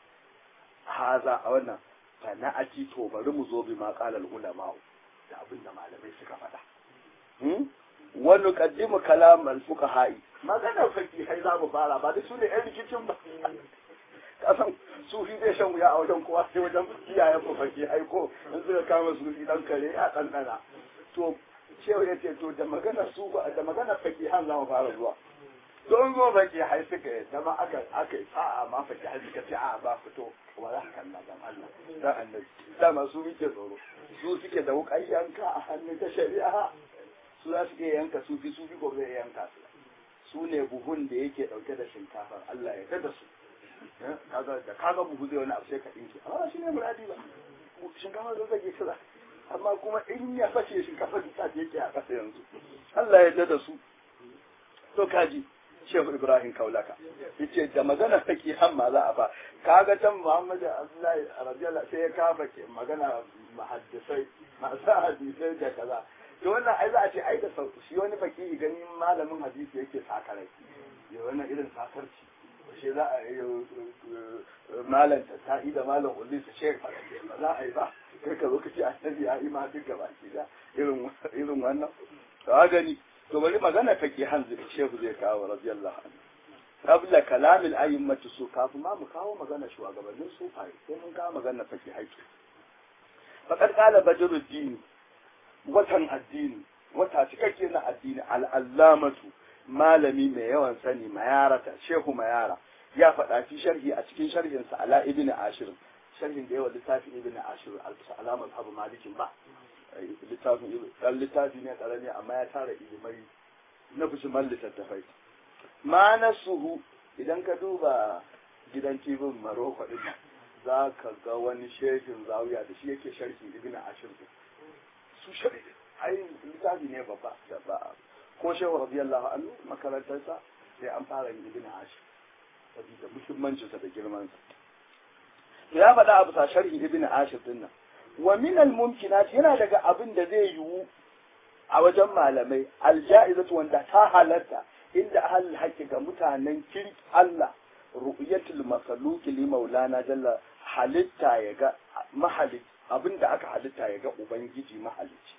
haza a wannan fa na aji to bari mu zo bi ma qalal ulama da abin da malamai suka faɗa wa nuqaddimu kalam al fuqaha maganar fakihai za mu fara ba da su ne yan rikicin ba kasan sufi zai shan wuya a wajen kowa sai wajen iyayen mu fakihai ko in suka kama sufi dan kare ya ɗanɗana to cewa ya ce to da magana su da magana fakihan za mu fara zuwa don zo fakihai suka yi dama aka aka yi sa'a ma fakihai suka ce a ba fito wa za ka kalla dan Allah dan annabi dama su muke tsoro su suke da wuƙar yanka a hannun ta shari'a su za su iya yanka sufi sufi ko zai yanka su su ne buhun da yake dauke da shinkafar Allah ya da su kaga da kaga buhu zai wani abu sai ka dinki amma shi ne muradi ba shinkafar zai zage kaza amma kuma in ya fashe shinkafar da ta yake a kasa yanzu Allah ya da su to kaji Shehu Ibrahim Kaulaka yace da magana fake hamma za a fa kaga can Muhammad Abdullahi radiyallahu sai ya kafa ke magana muhaddisai masu hadisai da kaza to wannan ai za a ce ai da sauki shi wani baki ganin malamin hadisi yake sakarai ya wannan irin sakarci shi za a yi malam ta sa'i da malam ulli su ce ba za a yi ba kai ka zo ka ce annabi ya yi ma duk gaba ki da irin irin wannan to a gani to bari magana take hanzu shehu zai kawo radiyallahu anhu qabla kalam al-a'immati su kafin ma mu kawo magana shugabannin sufai sai mun kawo magana take haƙi faqad qala badruddin watan addini wata cikakke na addini al'allamatu malami mai yawan sani mayarata shehu mayara ya faɗa fi sharhi a cikin sharhinsa ala ibn ashir sharhin da yawa littafin ibn ashir alamar abu malikin ba littafin dan littafi ne karami amma ya tara ilimai na fushiman littattafai ma nasuhu idan ka duba gidan tibin maroko din za ka ga wani shehin zawiya da shi yake sharhi ibn ashir su shari ai littafi ne babba da ba ko shehu radiyallahu anhu makarantarsa sai an fara yin ibn ashir saboda muhimmancinsa da girmansa ya faɗa abu sa sharhi ibn ashir din nan wa min al mumkinat yana daga abin da zai yiwu a wajen malamai alja'izatu wanda ta halatta inda ahlul haqqi ga mutanen kirki Allah ru'yatul makhluqi li maulana jalla halitta ya ga mahalic abinda aka halitta ya ga ubangiji mahalici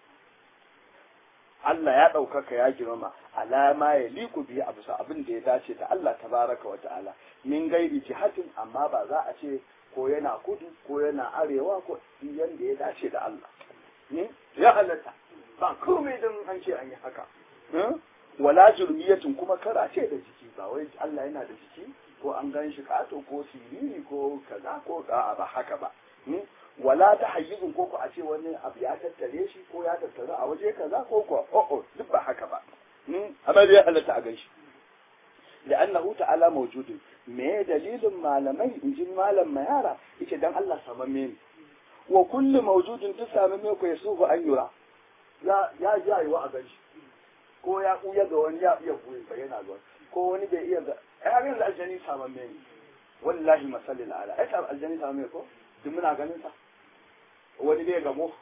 Allah ya ɗaukaka ya girmama alama ya liku biyu a bisa abin da ya dace da Allah tabaraka wa ta'ala min gairi jihatin amma ba za a ce ko yana kudu ko yana arewa ko yanda ya dace da Allah ya halatta ba komai don an ce an yi haka wala jurmiyatin kuma kara ce da jiki ba wai Allah yana da jiki ko an gan shi kato ko siriri ko kaza ko a'a ba haka ba wala ta hayyizin ko ko a ce wani abu ya tattare shi ko ya tattare a waje kaza ko ko o'o duk ba haka ba amma dai halatta a gan shi لأنه تعالى موجود me dalilin malamai in ji malam mayara yace dan Allah samamme ne wa kullu mawjudin duk samamme ko yasuhu an yura ya ya ya yi wa a ganshi ko ya kuya ga wani ya iya kuya bayyana ga ko wani bai iya ga ai yanzu aljani samamme ne wallahi masallil ala ai ta aljanni ta mai ko duk muna ganin sa wani bai gamo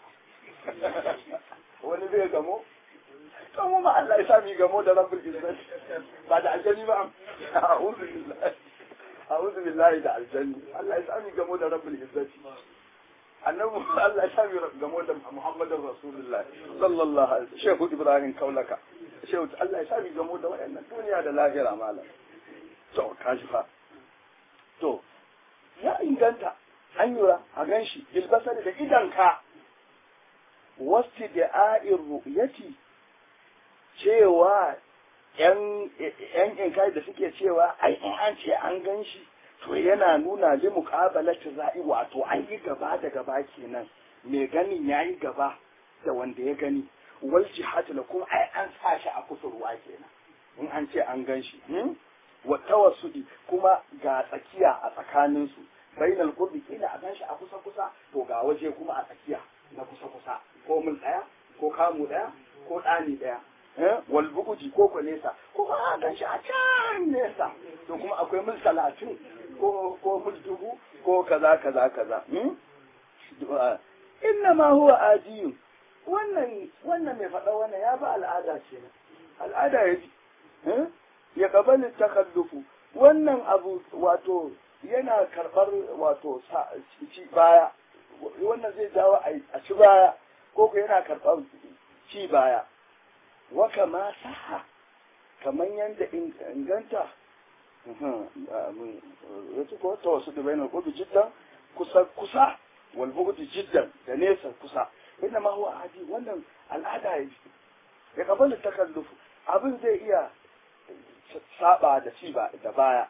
wani bai gamo to mu ma Allah ya sa mi gamo da rabbul izzati ba da aljanni ba a'udhu billahi a'udhu billahi da aljanni Allah ya sa mi gamo da rabbul izzati annabi Allah ya sa mi gamo da Muhammadur Rasulullah sallallahu alaihi wasallam Shehu Ibrahim Kaulaka Shehu Allah ya sa mi gamo da wayannan duniya da lahira malam to kashi fa to ya inganta an yura a gan shi bilbasar da idanka wasu da a'in ru'yati cewa yan inkai da suke cewa ai in an ce an gan shi to yana nuna li muqabalati za'i wato an yi gaba da gaba kenan mai ganin yayi gaba da wanda ya gani wal jihad la kuma ai an sa shi a kusurwa kenan in an ce an gan shi wa tawassudi kuma ga tsakiya a tsakaninsu bainal qurbi kila a ganshi a kusa kusa to ga waje kuma a tsakiya na kusa kusa ko mul daya ko kamu daya ko dani daya eh wal buguji ko ko nesa ko a ganshi a can nesa to kuma akwai mul talatin ko ko mul dubu ko kaza kaza kaza hmm? inna ma huwa ajiyun wannan wannan mai faɗa wannan ya ba al'ada ce al'ada ya ji ya kabali takallufu wannan abu wato yana karɓar wato ci baya wannan zai jawo a ci baya ko ko yana karɓar ci baya wa kama saha kamar yadda inganta yace ko ta wasu da bayanar kudu jiddan kusa kusa wal bugudu jiddan da nesa kusa inda ma huwa adi wannan al'ada ya ya kabali takallufu abin zai iya saba da ci ba da baya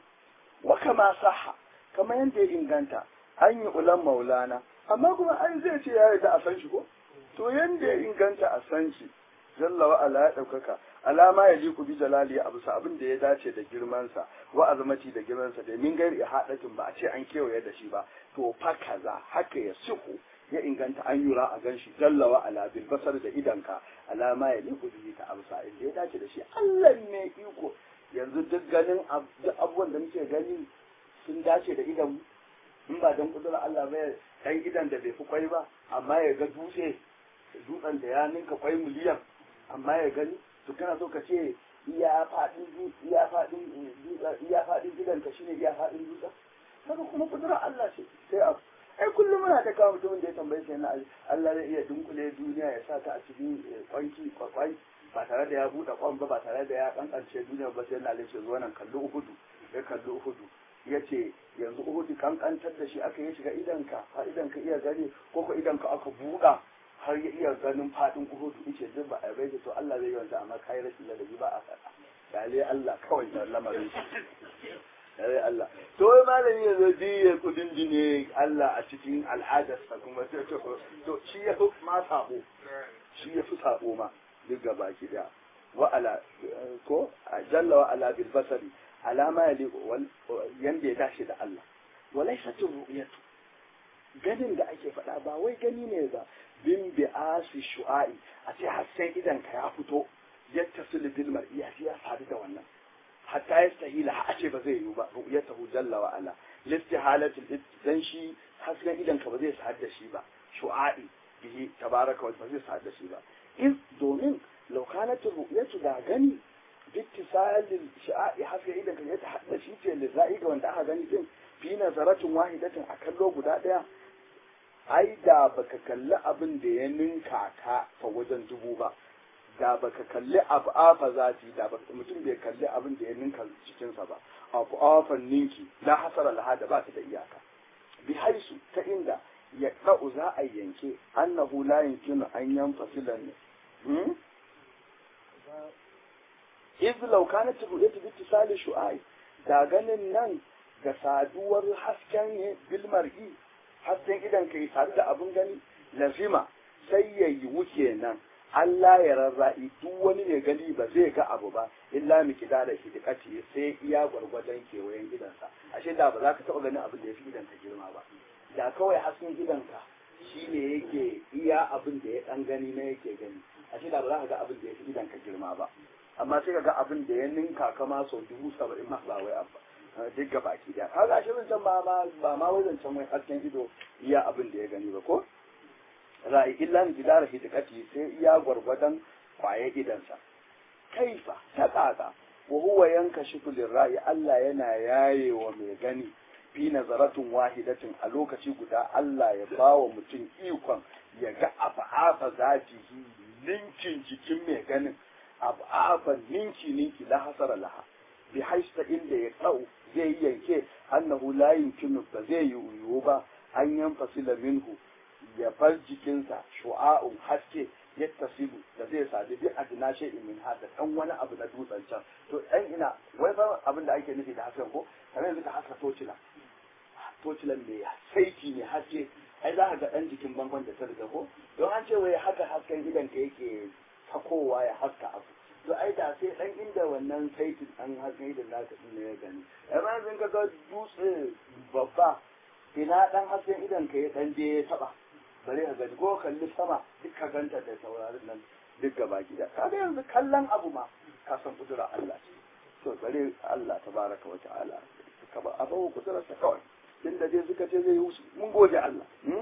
wa kama saha kamar yadda ya inganta an yi ulan maulana amma kuma an zai ce ya yarda a san shi ko to yanda ya inganta a san shi jalla wa ala ya daukaka alama ya liku bi jalali a bisa abin da ya dace da girmansa wa azamati da girmansa da min gairi hadatin ba a ce an kewaye da shi ba to fa kaza haka ya siku ya inganta an yura a gan shi jalla wa ala bil basar da idanka alama ya liku bi ta amsa inda ya dace da shi Allah ne iko yanzu duk ganin duk abubuwan da muke gani sun dace da idan in ba dan kudura Allah ba dan idan da bai fi kwai ba amma ya ga dutse dutsen da ya ninka kwai miliyan amma ya gani to kana so ka ce iya fadin iya fadin iya fadin gidan ka shine iya fadin dutsen kaga kuma kudura Allah ce sai abu ai kullum muna ta kawo mutumin da ya tambaye shi na Allah zai iya dunkule duniya ya sa ta a cikin kwanki kwakwai ba tare da ya buɗe kwan ba ba tare da ya kankance duniya ba sai na lace zuwa nan kalli uhudu ya kalli uhudu ya ce yanzu uhudu kankantar da shi aka yi shiga idanka har idanka iya gani ko ko idanka aka buɗa har ya iya ganin faɗin uhudu ice duk ba a bai to Allah zai yi wanda amma kai rashin ladabi ba a faɗa dale Allah kawai da lamarin shi dale Allah to wai malami ya zo ya kudin dine Allah a cikin al'adarsa kuma to to shi ya fi ma sabo shi ya fi sabo ma duk gaba ki da wa ala ko jalla wa ala bil basari alama ya liƙo yanda ya dace da Allah walaysa ru'yatu ganin da ake faɗa ba wai gani ne ba bin bi asi shu'a'i a ce har sai idan ka ya fito yadda sul bil mar'i ya sadu da wannan hatta ya sahila a ce ba zai yiwu ba ru'yatahu jalla wa ala listihalatul dan shi hasken idan ka ba zai sadu da shi ba shu'a'i bihi tabaraka wa ba zai sadu da shi ba in domin لو كانت الرؤية دا غني باتصال الشعاع حسب إذا كان يتحدث شيء للرأي وانت أخا غني دين في نظرة واحدة أكلو قدا ديا ai da baka kalli abin da ya ninka ka fa wajen dubu ba da baka kalli abu afa zati da mutum bai kalli abin da ya ninka cikinsa ba abu afan ninki la hasara laha da ba ta da iyaka bi haisu ta inda ya ɗa'u za a yanke annahu la yumkinu an yanfasilan ne iz law kanat ru'yatu bi ittisali shu'ai da ganin nan ga saduwar hasken ne bil mar'i hasken idan kai sadu da abun gani lazima sai ya yiwu kenan Allah ya rarra'i duk wani mai gani ba zai ga abu ba illa mi kida da hidikati sai iya gwargwadon kewayen gidansa ashe da ba za ka taɓa ganin abin da ya fi gidanka girma ba da kawai hasken gidanka shi ne yake iya abin da ya ɗan gani na yake gani ashe da ba za ka ga abin da ya fi gidanka girma ba amma sai ka ga abin da ya ninka kama sau dubu saba'in ma ba wai abba duk ga baki daya kaga shi zancen ba ma ba ma wai zancen mai hasken ido iya abin da ya gani ba ko ra'i illa ni bidara hidikati sai iya gwargwadon kwaye idansa kaifa ta kaka wa huwa yankashifu lirra'i Allah yana yayewa mai gani fi nazaratun wahidatin a lokaci guda Allah ya bawa mutum ikon ya ga afa zatihi ninkin jikin mai ganin afa ninki ninki la hasara laha bi haista inda ya tsau zai yanke annahu la yumkinu ba zai yiwu ba an yanfasila minhu ya bar jikinsa shu'a'un haske yattasibu da zai sadu bi adna shay'in min hada dan wani abu na dutsen can to dan ina wai fa abin da ake nufi da hasken ko kamar yanzu ka haska tocila tocilan mai saiti ne haske ai za ka ga dan jikin bangon da ta riga ko don an ce wai haka hasken gidan ka yake takowa ya haska abu to ai da sai dan inda wannan saitin an hasken gidan naka din ne ya gani amma yanzu ka ga dutse babba ina dan hasken idan ka ya dan je ya taba bare ka gani ko kalli sama duk ka ganta da sauraron nan duk gaba gida kaga yanzu kallon abu ma ka san kudura Allah ce to bare Allah tabaraka wa ta'ala ka ba abu kudura sa kawai tunda dai suka ce zai yi mun gode Allah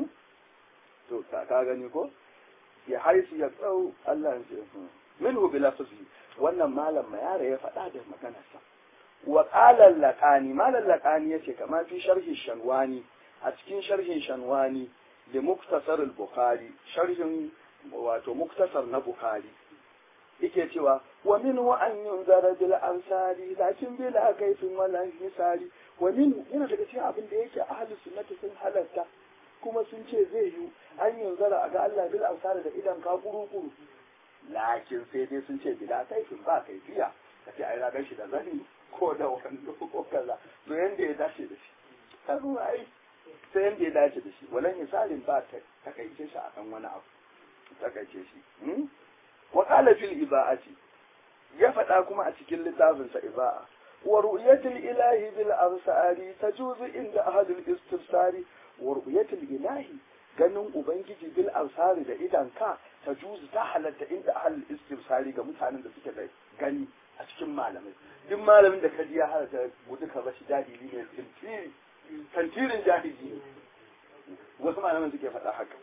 to ka ka gani ko ya haisu ya tsau Allah ya ce minhu bila fazli wannan malam mayara ya faɗa da maganarsa wa qala laqani malam laqani yace kamar fi sharhi shanwani a cikin sharhin shanwani da muktasar al-bukhari sharhin wato muktasar na bukhari yake cewa wa min wa an yunzara bil ansari lakin bila kaifin wala hisari wa min yana daga cikin abin da yake ahlus sunnati sun halatta kuma sun ce zai yi an yunzara a ga Allah bil ansari da idan ka kuru kuru lakin sai dai sun ce bila kaifin ba kaifiya kace ai na shi da zani ko da wando ko kaza to yanda ya dace da shi kazo ai sai yanda ya dace da shi walan misalin ba ta takaice shi akan wani abu takaice shi wa qala fil iba'ati ya faɗa kuma a cikin littafin sa iba'a wa ru'yatul ilahi bil absari tajuzu inda ahadul istifsari wa ru'yatul ilahi ganin ubangiji bil absari da idan ka tajuzu ta halatta inda ahadul istifsari ga mutanen da suke da gani a cikin malamai duk malamin da kaji ya halatta gudu ka bashi jahili ne tantiri tantirin jahili ne wasu malaman suke faɗa haka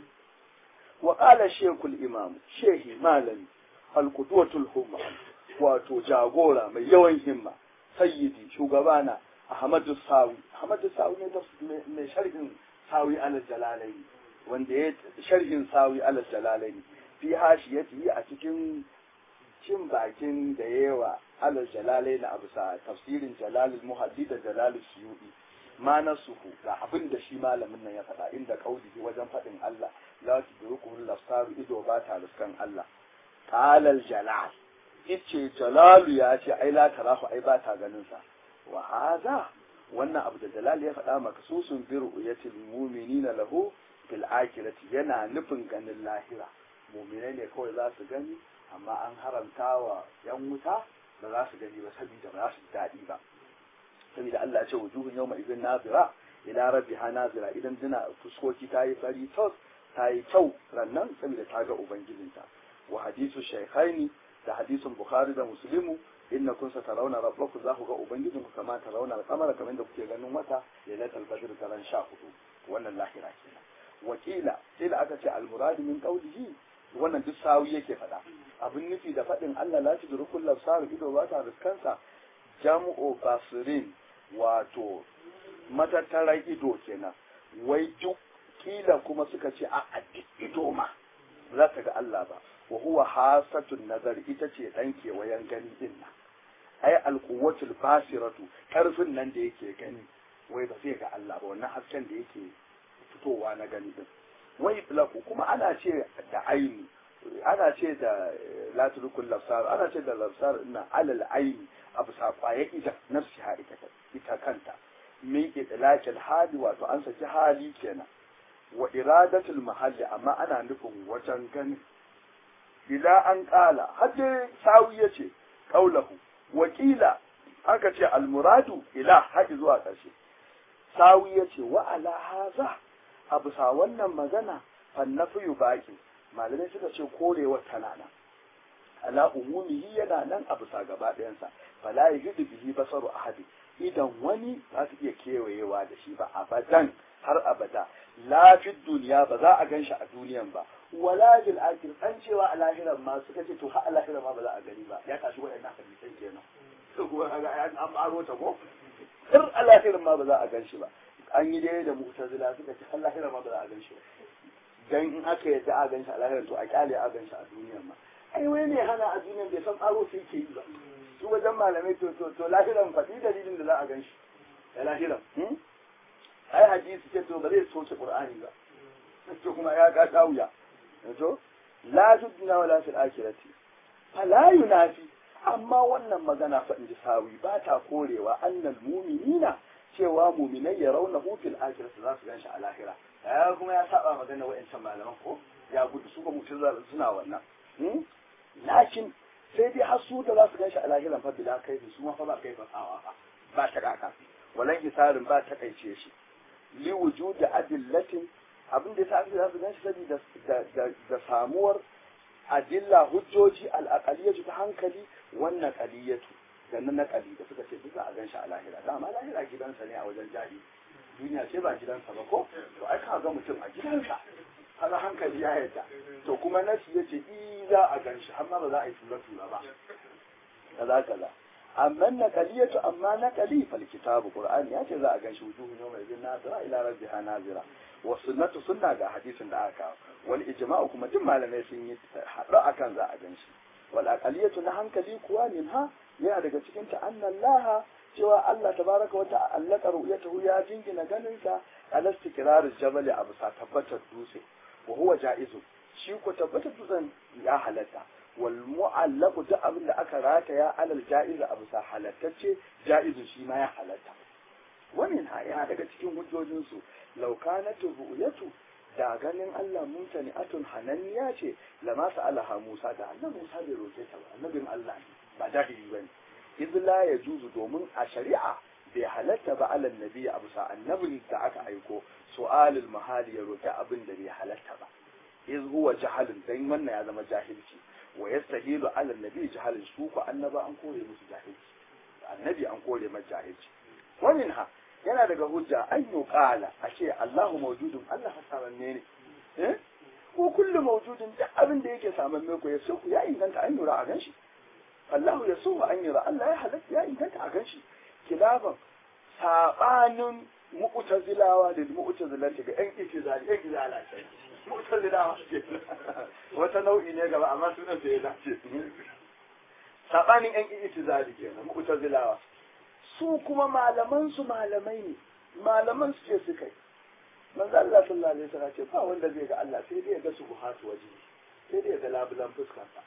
وقال الشيخ الإمام شيخ مالي القدوة الهمة wato jagora mai yawan himma sayyidi shugabana Ahmadu Sawi Ahmadu Sawi ne mai sharhin Sawi alal Jalalaini wanda ya sharhin Sawi alal Jalalaini fi hashiyati a cikin cin bakin da yawa alal Jalalaini a bisa tafsirin Jalalul Muhaddi da Jalalul Suyuti ma nasuhu ga abin da shi malamin nan ya faɗa inda kaulihi wajen faɗin Allah la tudruku al-absar ido ba ta riskan Allah qala al-jalal yace jalalu ya ce ai la tarahu ai ba ta ganin sa wa hadha wannan abu da jalal ya faɗa maksusun bi ru'yatil mu'minina lahu fil akhirati yana nufin ganin lahira mu'minai ne kawai za su gani amma an haramta wa yan wuta ba za su gani ba saboda ba za su daɗi ba saboda Allah ya ce wujuhun yawma idin nazira ila rabbiha nazira idan tana fuskoki ta yi fari tos ta yi kyau rannan saboda ta ga ubangijinta wa hadisu shaykhaini da hadisin bukhari da muslimu inna kun sa tarawna rabbakum za ku ga ubangijin ku kama tarawna al-qamara kamar da kuke ganin wata lailatul badr taran sha hudu wannan lahira kenan wakila sai da aka ce al-murad min qawlihi wannan duk sawi yake faɗa abin nufi da faɗin Allah la tudrukul labsar ido ba ta riskansa jam'u basirin wato matattarar ido kenan wai duk kila kuma suka ce a duk ido ma za ta ga Allah ba wa huwa hasatun nazar ita ce dan kewayen gani din nan ai alquwwatul basiratu karfin nan da yake gani wai ba zai ga Allah ba wannan hasken da yake fitowa na gani din wai laku kuma ana ce da aini ana ce da latrukul lafsar ana ce da lafsar ina alal aini abu sakwaye ita nafsi ha ita ita kanta min idlaqil hali wato an saki hali kenan wa iradatul mahalli amma ana nufin wajen gani ila an kala hadde sawi yace qaulahu wakila aka ce almuradu ila haɗi zuwa ƙarshe sawi yace wa ala haza a bisa wannan magana fannafiyu baki malamai suka ce korewa tana nan ala umumihi yana nan a bisa gaba ɗayansa fala yajidu bihi basaru ahadi idan wani za su iya kewayewa da shi ba abadan har abada lafid duniya ba za a gan shi a duniyan ba wala bil akhir an cewa a lahiran ma suka ce to har a lahiran ma ba za a gani ba ya tashi waɗannan hadisan kenan to kuma kaga an aro ta ko har a lahiran ma ba za a gan shi ba an yi dai da mu'tazila suka ce har lahiran ma ba za a gan shi ba dan in aka yadda a gan shi a lahiran to a kyale a gan shi a duniyan ma ai wai ne hana a duniyan bai san aro sai ke yi ba su wajen malamai to to to lahiran faɗi dalilin da za a gan shi da lahiran ai hadisi ce to ba zai soke qur'ani ba to kuma ya ga kauya to la tudna wala fil akhirati fala yunafi amma wannan magana fa inji sawi ba ta korewa annal mu'minina cewa mu'minai ya rauna fil akhirati za su gan shi a lahira ya kuma ya saba magana wa'ancan malaman ko ya gudu su ba mutum suna wannan lakin sai dai har su da za su gan shi a lahiran fa bila kai su ma fa ba kai fasawa fa ba ta kaka walan hisarin ba ta kaice shi li wujudi adillatin abin da yasa aka za su gan shi saboda da samuwar adilla hujjoji al-aqaliyatu ta hankali wannan qaliyatu da na naqali da suka ce duk za a gan shi a lahira dama lahira gidansa ne a wajen jari duniya ce ba gidansa ba ko to ai ka ga mutum a gidansa kaga hankali ya yadda to kuma nasi yace i za a gan shi amma ba za a yi tura tura ba kaza kaza amma na kaliyatu amma na kali fal kitabu qur'ani yace za a gan shi wujuhu yawma idin nazira ila rabbiha nazira wa sunnatu sunna ga hadisin da aka wal ijma'u kuma duk malamai sun yi haɗu akan za a gan shi wal aqaliyatu na hankali kuwa minha yana daga cikin ta annallaha cewa Allah tabaraka wa ta'ala ru'yatahu ya jingina ganinsa ala istiqrar jabal abu sa tabbatar dutse wa huwa ja'izu shi ko tabbatar dutsen ya halatta wal mu'allaqu da abin da aka rataya alal ja'iz abu sa halattacce ja'izu shi ma ya halatta wannan ha yana daga cikin hujjojin su law kanat ru'yatu da ganin Allah mutane atun hananniya ce lama sa'alaha Musa da annabi Musa bai roke ta ba annabin Allah ne ba jahili bane iz la yajuzu domin a shari'a bai halatta ba alal nabi a bisa annabin da aka aiko su'alul mahali ya roki abin da bai halatta ba iz huwa jahalun dan wannan ya zama jahilci wa yastahilu alal nabi jahalun su ko annaba an kore musu jahilci annabi an kore masa jahilci wannan ha yana daga hujja an yi kala a ce Allahu mawjudun Allah hasaranne ne eh ko kullu mawjudin duk abin da yake saman me ko ya so ya inganta an yura a ganshi Allahu ya so an yura Allah ya halatta ya inganta a ganshi kilafan sabanin mu'tazilawa da mu'tazilati ga yan itizali yan izala ce mu'tazilawa ce wata nau'i ne gaba amma sunan sai ya dace sabanin yan itizali kenan mu'tazilawa su kuma malaman su malamai ne malaman su ce suka yi manzo Allah sallallahu alaihi wasallam ce ba wanda zai ga Allah sai dai ya ga subuhatu waje sai dai ya ga labulan fuskarsa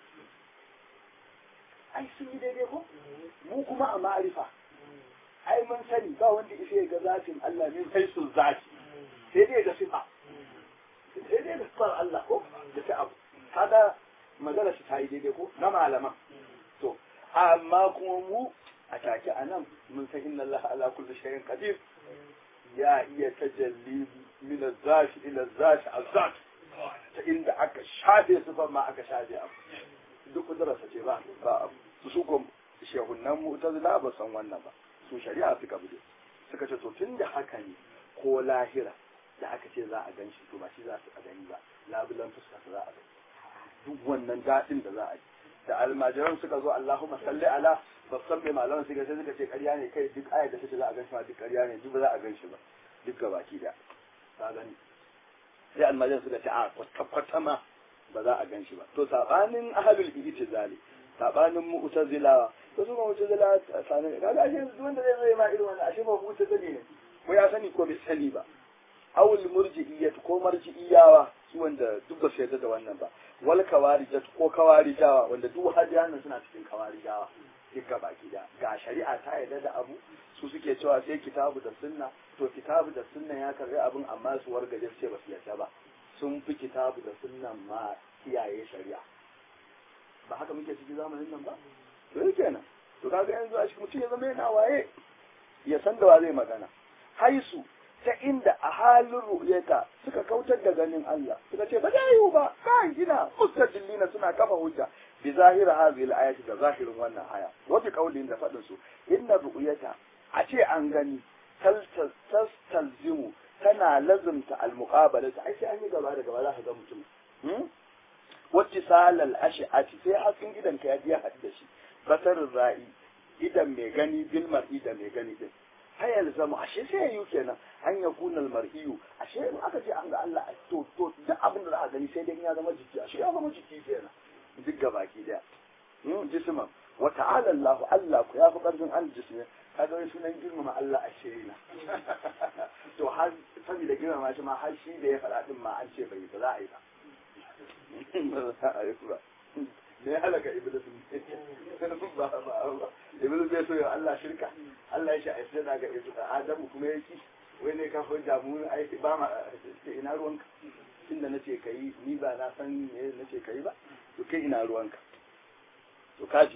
ai sun yi daidai ko mu kuma a ma'arifa ai mun sani ba wanda isa ya ga zatin Allah min haisul zati sai dai ga sifa sai dai ga sifar Allah ko da ta abu kaga magana shi ta yi daidai ko na malama to amma kuma mu a take a nan mun san inna Allah ala kulli shay'in qadir ya iya tajalli min az-zati ila az-zati az-zat ta inda aka shafe sifar ma aka shafe abu duk kudurarsa ce ba ba abu su ko shehunan mu'tazila ba san wannan ba su shari'a suka bude suka ce to tun da haka ne ko lahira da aka ce za a gan shi to ba shi za su a gani ba labulan fuska za a gani duk wannan daɗin da za a yi da almajiran suka zo Allahumma salli ala babban mai malaman suka sai suka ce ƙarya ne kai duk ayar da take za a gan shi ma duk ƙarya ne duk ba za a gan shi ba duk gabaki da ka gani sai almajiran suka ce a kwata ma ba za a gan shi ba to sabanin ahlul ijtizali sabanin mu'tazilawa to su mu'tazila sanin kaga ashe duk wanda zai zo ma irin wannan ashe ba mu'tazili ne ko ya sani ko bai sani ba awul murji'iyyat ko marji'iyawa su wanda duk ba su yarda da wannan ba wal kawarijat ko kawarijawa wanda duk hadiyan suna cikin kawarijawa duk ga baki da ga shari'a ta yarda da abu su suke cewa sai kitabu da sunna to kitabu da sunna ya karbi abin amma su wargaje su ce ba su yarda ba sun fi kitabu da sunnan ma kiyaye shari'a ba haka muke ciki zamanin nan ba to yake nan to kaga yanzu a cikin mutum ya zama yana waye ya san da wa zai magana haisu ta inda a halin ru'yata suka kautar da ganin Allah suka ce ba da yiwu ba kan gina mustaqillina suna kafa hujja bi zahira hadhihi al-ayati da zahirin wannan aya wa bi qawlin da fadin su inna ru'yata a ce an gani tastalzimu tana lazumta almuqabala ai sai an yi gaba da gaba za ka ga mutum wacce salal ash'ati sai hasken idan ka ya haɗu da shi basarin ra'i idan mai gani bil mar'i da mai gani din hayal zama ashe sai yi kenan an ya kunal mar'iyu ashe in aka ce an ga Allah to to duk abin da za a gani sai dai ya zama jiki ashe ya zama jiki kenan duk gabaki daya jisman wa ta'ala Allah Allah ku ya fi karfin al jismi kaga wai sunan girmama Allah ashe na to har saboda girmama shi ma har shi da ya faɗa din ma an ce bai ba za a yi ba ba za a yi ba ne halaka iblis ba ba ba iblis bai so ya Allah shirka Allah ya shi a sai daga Adamu kuma ya ci wai ne ka hujja mu ai ba ma ina ruwanka tunda nace kai ni ba na san me nace kai ba to kai ina ruwanka to kaji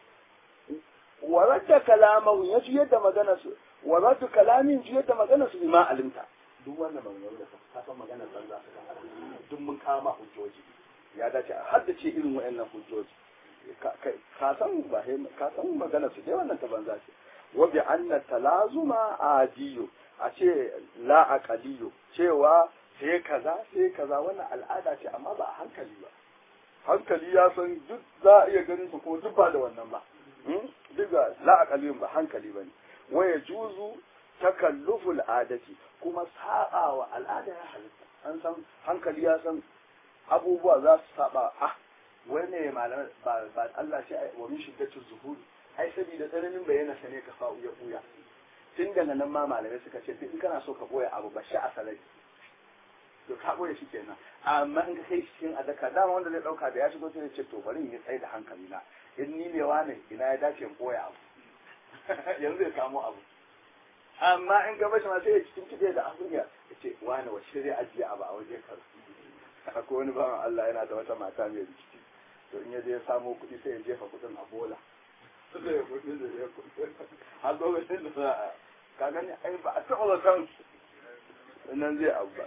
wa radda kalamahu ya ji yadda magana su wa radda kalamin ji yadda magana su bima alimta duk wannan magana da ka san magana san za su ka duk mun kama hujjoji ya dace a haddace irin wayannan hujjoji ka san ba ka san magana su dai wannan ta banza ce wa bi anna talazuma adiyo a ce la aqaliyo cewa sai kaza sai kaza wannan al'ada ce amma ba a hankali ba hankali ya san duk za a iya ganin su kuma duk ba da wannan ba duk ga la aqaliyun ba hankali bane wa yajuzu takalluful adati kuma sa'a wa al'ada ya halitta an san hankali ya san abubuwa za su saba ah wai ne malamai ba ba Allah shi wa min shiddatul zuhuri ai saboda tsananin bayyana sa ne ka fa'u ya buya tun daga nan ma malamai suka ce in kana so ka boye abu ba shi a salari to ka boye shi kenan amma in ka kai cikin adaka dama wanda zai dauka da ya shigo sai ya ce to bari in yi tsaye da hankali na in ni ne wane ina ya dace in boye abu yanzu zai samu abu amma in gaba shi ma sai ya cikin kide da abin ya ce wane wa shirya ajiye abu a waje kar akwai wani bawan Allah yana da wata mata mai rikici to in ya je ya samo kuɗi sai ya jefa kuɗin a bola sai ya kuɗi da ya kuɗi har lokacin da za a ka gani ai ba a taɓa zaton nan zai abu ba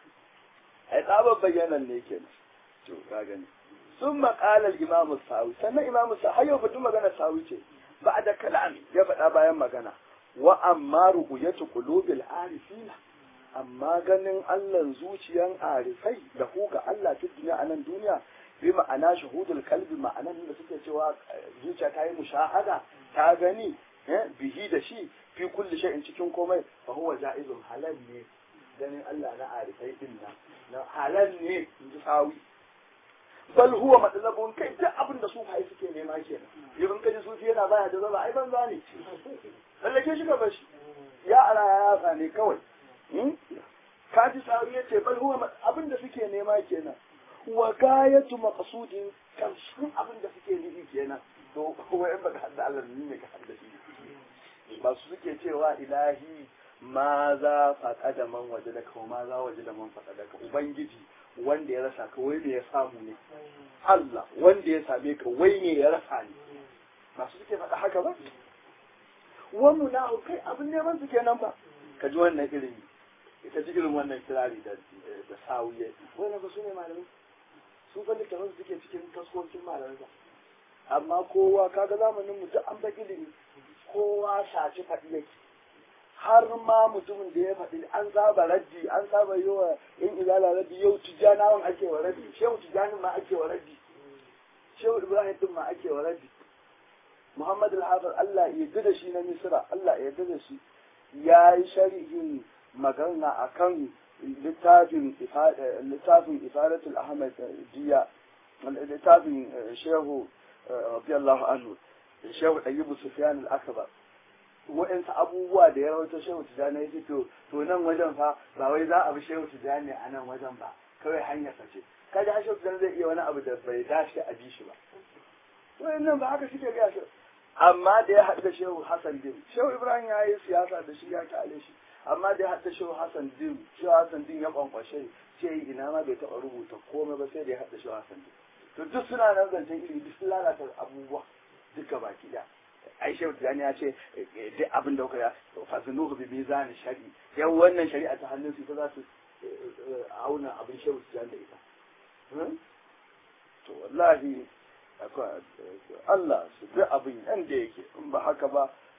ai tsabar bayyanan ne kenan to ka gani sun maƙalar imamu sawi sannan imamu sawi har yau batun magana sawi ce ba da kalam ya faɗa bayan magana wa amma ru'yatu qulubil arifina amma ganin Allah zuciyan arifai da ku ga Allah ta duniya a nan duniya bi ma'ana shahudul kalbi ma'anan da suke cewa zuciya ta yi mushahada ta gani bihi da shi fi kulli shay'in cikin komai fa huwa ja'izun halal ne ganin Allah na arifai din nan na halal ne in ji sawi bal huwa matsalabun kai duk abin da sufai suke nema kenan idan kaji sufi yana baya da zaba ai banza ne lallake shi gaba shi ya ala ya yasa ne kawai kaji sawi ya ce bal huwa abin da suke nema kenan wa gayatu maqsudin karshen abin da suke nufi kenan to kuma in baka hadda Allah ne ne ka hadda shi ba su suke cewa ilahi ma za faɗa da man waje da kawo ma za waje da man faɗa da ka ubangiji wanda ya rasa ka wai me ya samu ne Allah wanda ya same ka wai me ya rasa ne masu suke faɗa haka ba wannan na kai abin neman su kenan ba ka ji wannan ilimi ka ji irin wannan kirari da da sawiye wannan ba su ne malamai su fa littafin su suke cikin taskokin malamai ba amma kowa kaga zamanin mu duk an ba ilimi kowa shaci faɗi yake har ma mutumin da ya faɗi an saba raddi an saba yi wa in izala raddi yau tijjanawan ake wa raddi shehu tijjanin ma ake wa raddi shehu ibrahim din ma ake wa raddi muhammad al-hafiz allah ya yarda da shi na misra allah ya yarda da shi ya yi sharhin magana akan littafin littafin ifadatul ahmad jiya littafin shehu radiyallahu anhu shehu ɗayyibu sufyan al-akbar waɗansu abubuwa da ya rawaito shehu tijjani ya ce to to nan wajen fa ba wai za a bi shehu tijjani a nan wajen ba kawai hanyar sa ce kaga har shehu tijjani zai iya wani abu da bai dace a bi shi ba wayannan ba haka suke gaya shi amma da ya haɗu da shehu hassan din shehu ibrahim ya yi siyasa da shi ya kyale shi amma da ya haɗu da shehu hassan din shehu hassan din ya kwankwashe ce ina ma bai taɓa rubuta komai ba sai da ya haɗu da shehu hassan din to duk suna nan zancen ilimi duk sun lalata abubuwa duka baki ɗaya ai shehu tijani ya ce duk abin da kuka ya fasinuhu bi mizan shari yau wannan shari'a ta hannun su ita za su auna abin shehu tijani da ita to wallahi Allah su duk abin yanda yake in ba haka ba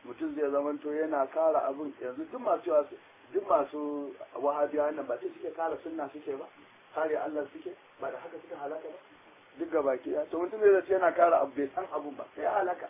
mutum zai zamanto yana kara abin yanzu duk masu duk masu wahabiya nan ba sai suke kara sunna suke ba kare Allah suke ba da haka suka halaka ba duk ga baki ya to mutum zai yana kara abu bai san abun ba sai halaka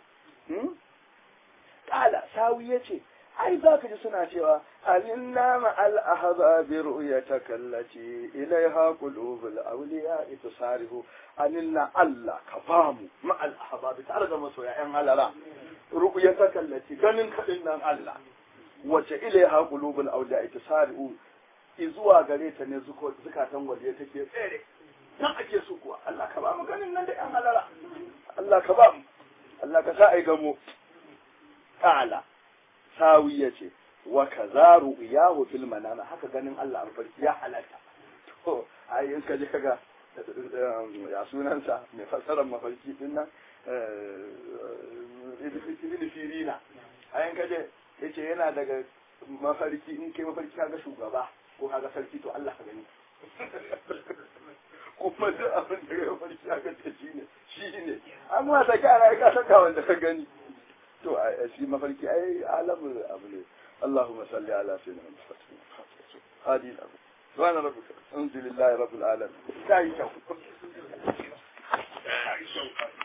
kala sawi yace ai za ka ji suna cewa alinna ma al ahbabi ru'yataka allati ilaiha qulubul awliya itasarihu alinna Allah ka bamu ma al ahbabi tare da masoya yan halala ru'yataka allati ganin kadin nan Allah wace ilaiha qulubul awliya itasarihu izuwa gare ta ne zukatan waliya take tsere nan ake su kuwa Allah ka ba mu ganin nan da yan halala Allah ka ba mu Allah ka sa ai gamo ta'ala sawi ya ce wa kaza ru'yahu fil manam haka ganin Allah an farki ya halatta to ai in ka je kaga ya sunansa mai fassarar mafarki din nan ibn sirina ai in ka je yace yana daga mafarki in kai mafarki kaga shugaba ko kaga sarki to Allah ka gani kuma duk abin da ya mafarki kaga ce shine shine amma da kana ka saka wanda ka gani to a shi mafarki ai alamun abu ne Allahumma salli ala sayyidina Muhammad hadi abu subhana rabbika alhamdulillahi rabbil alamin kai kyau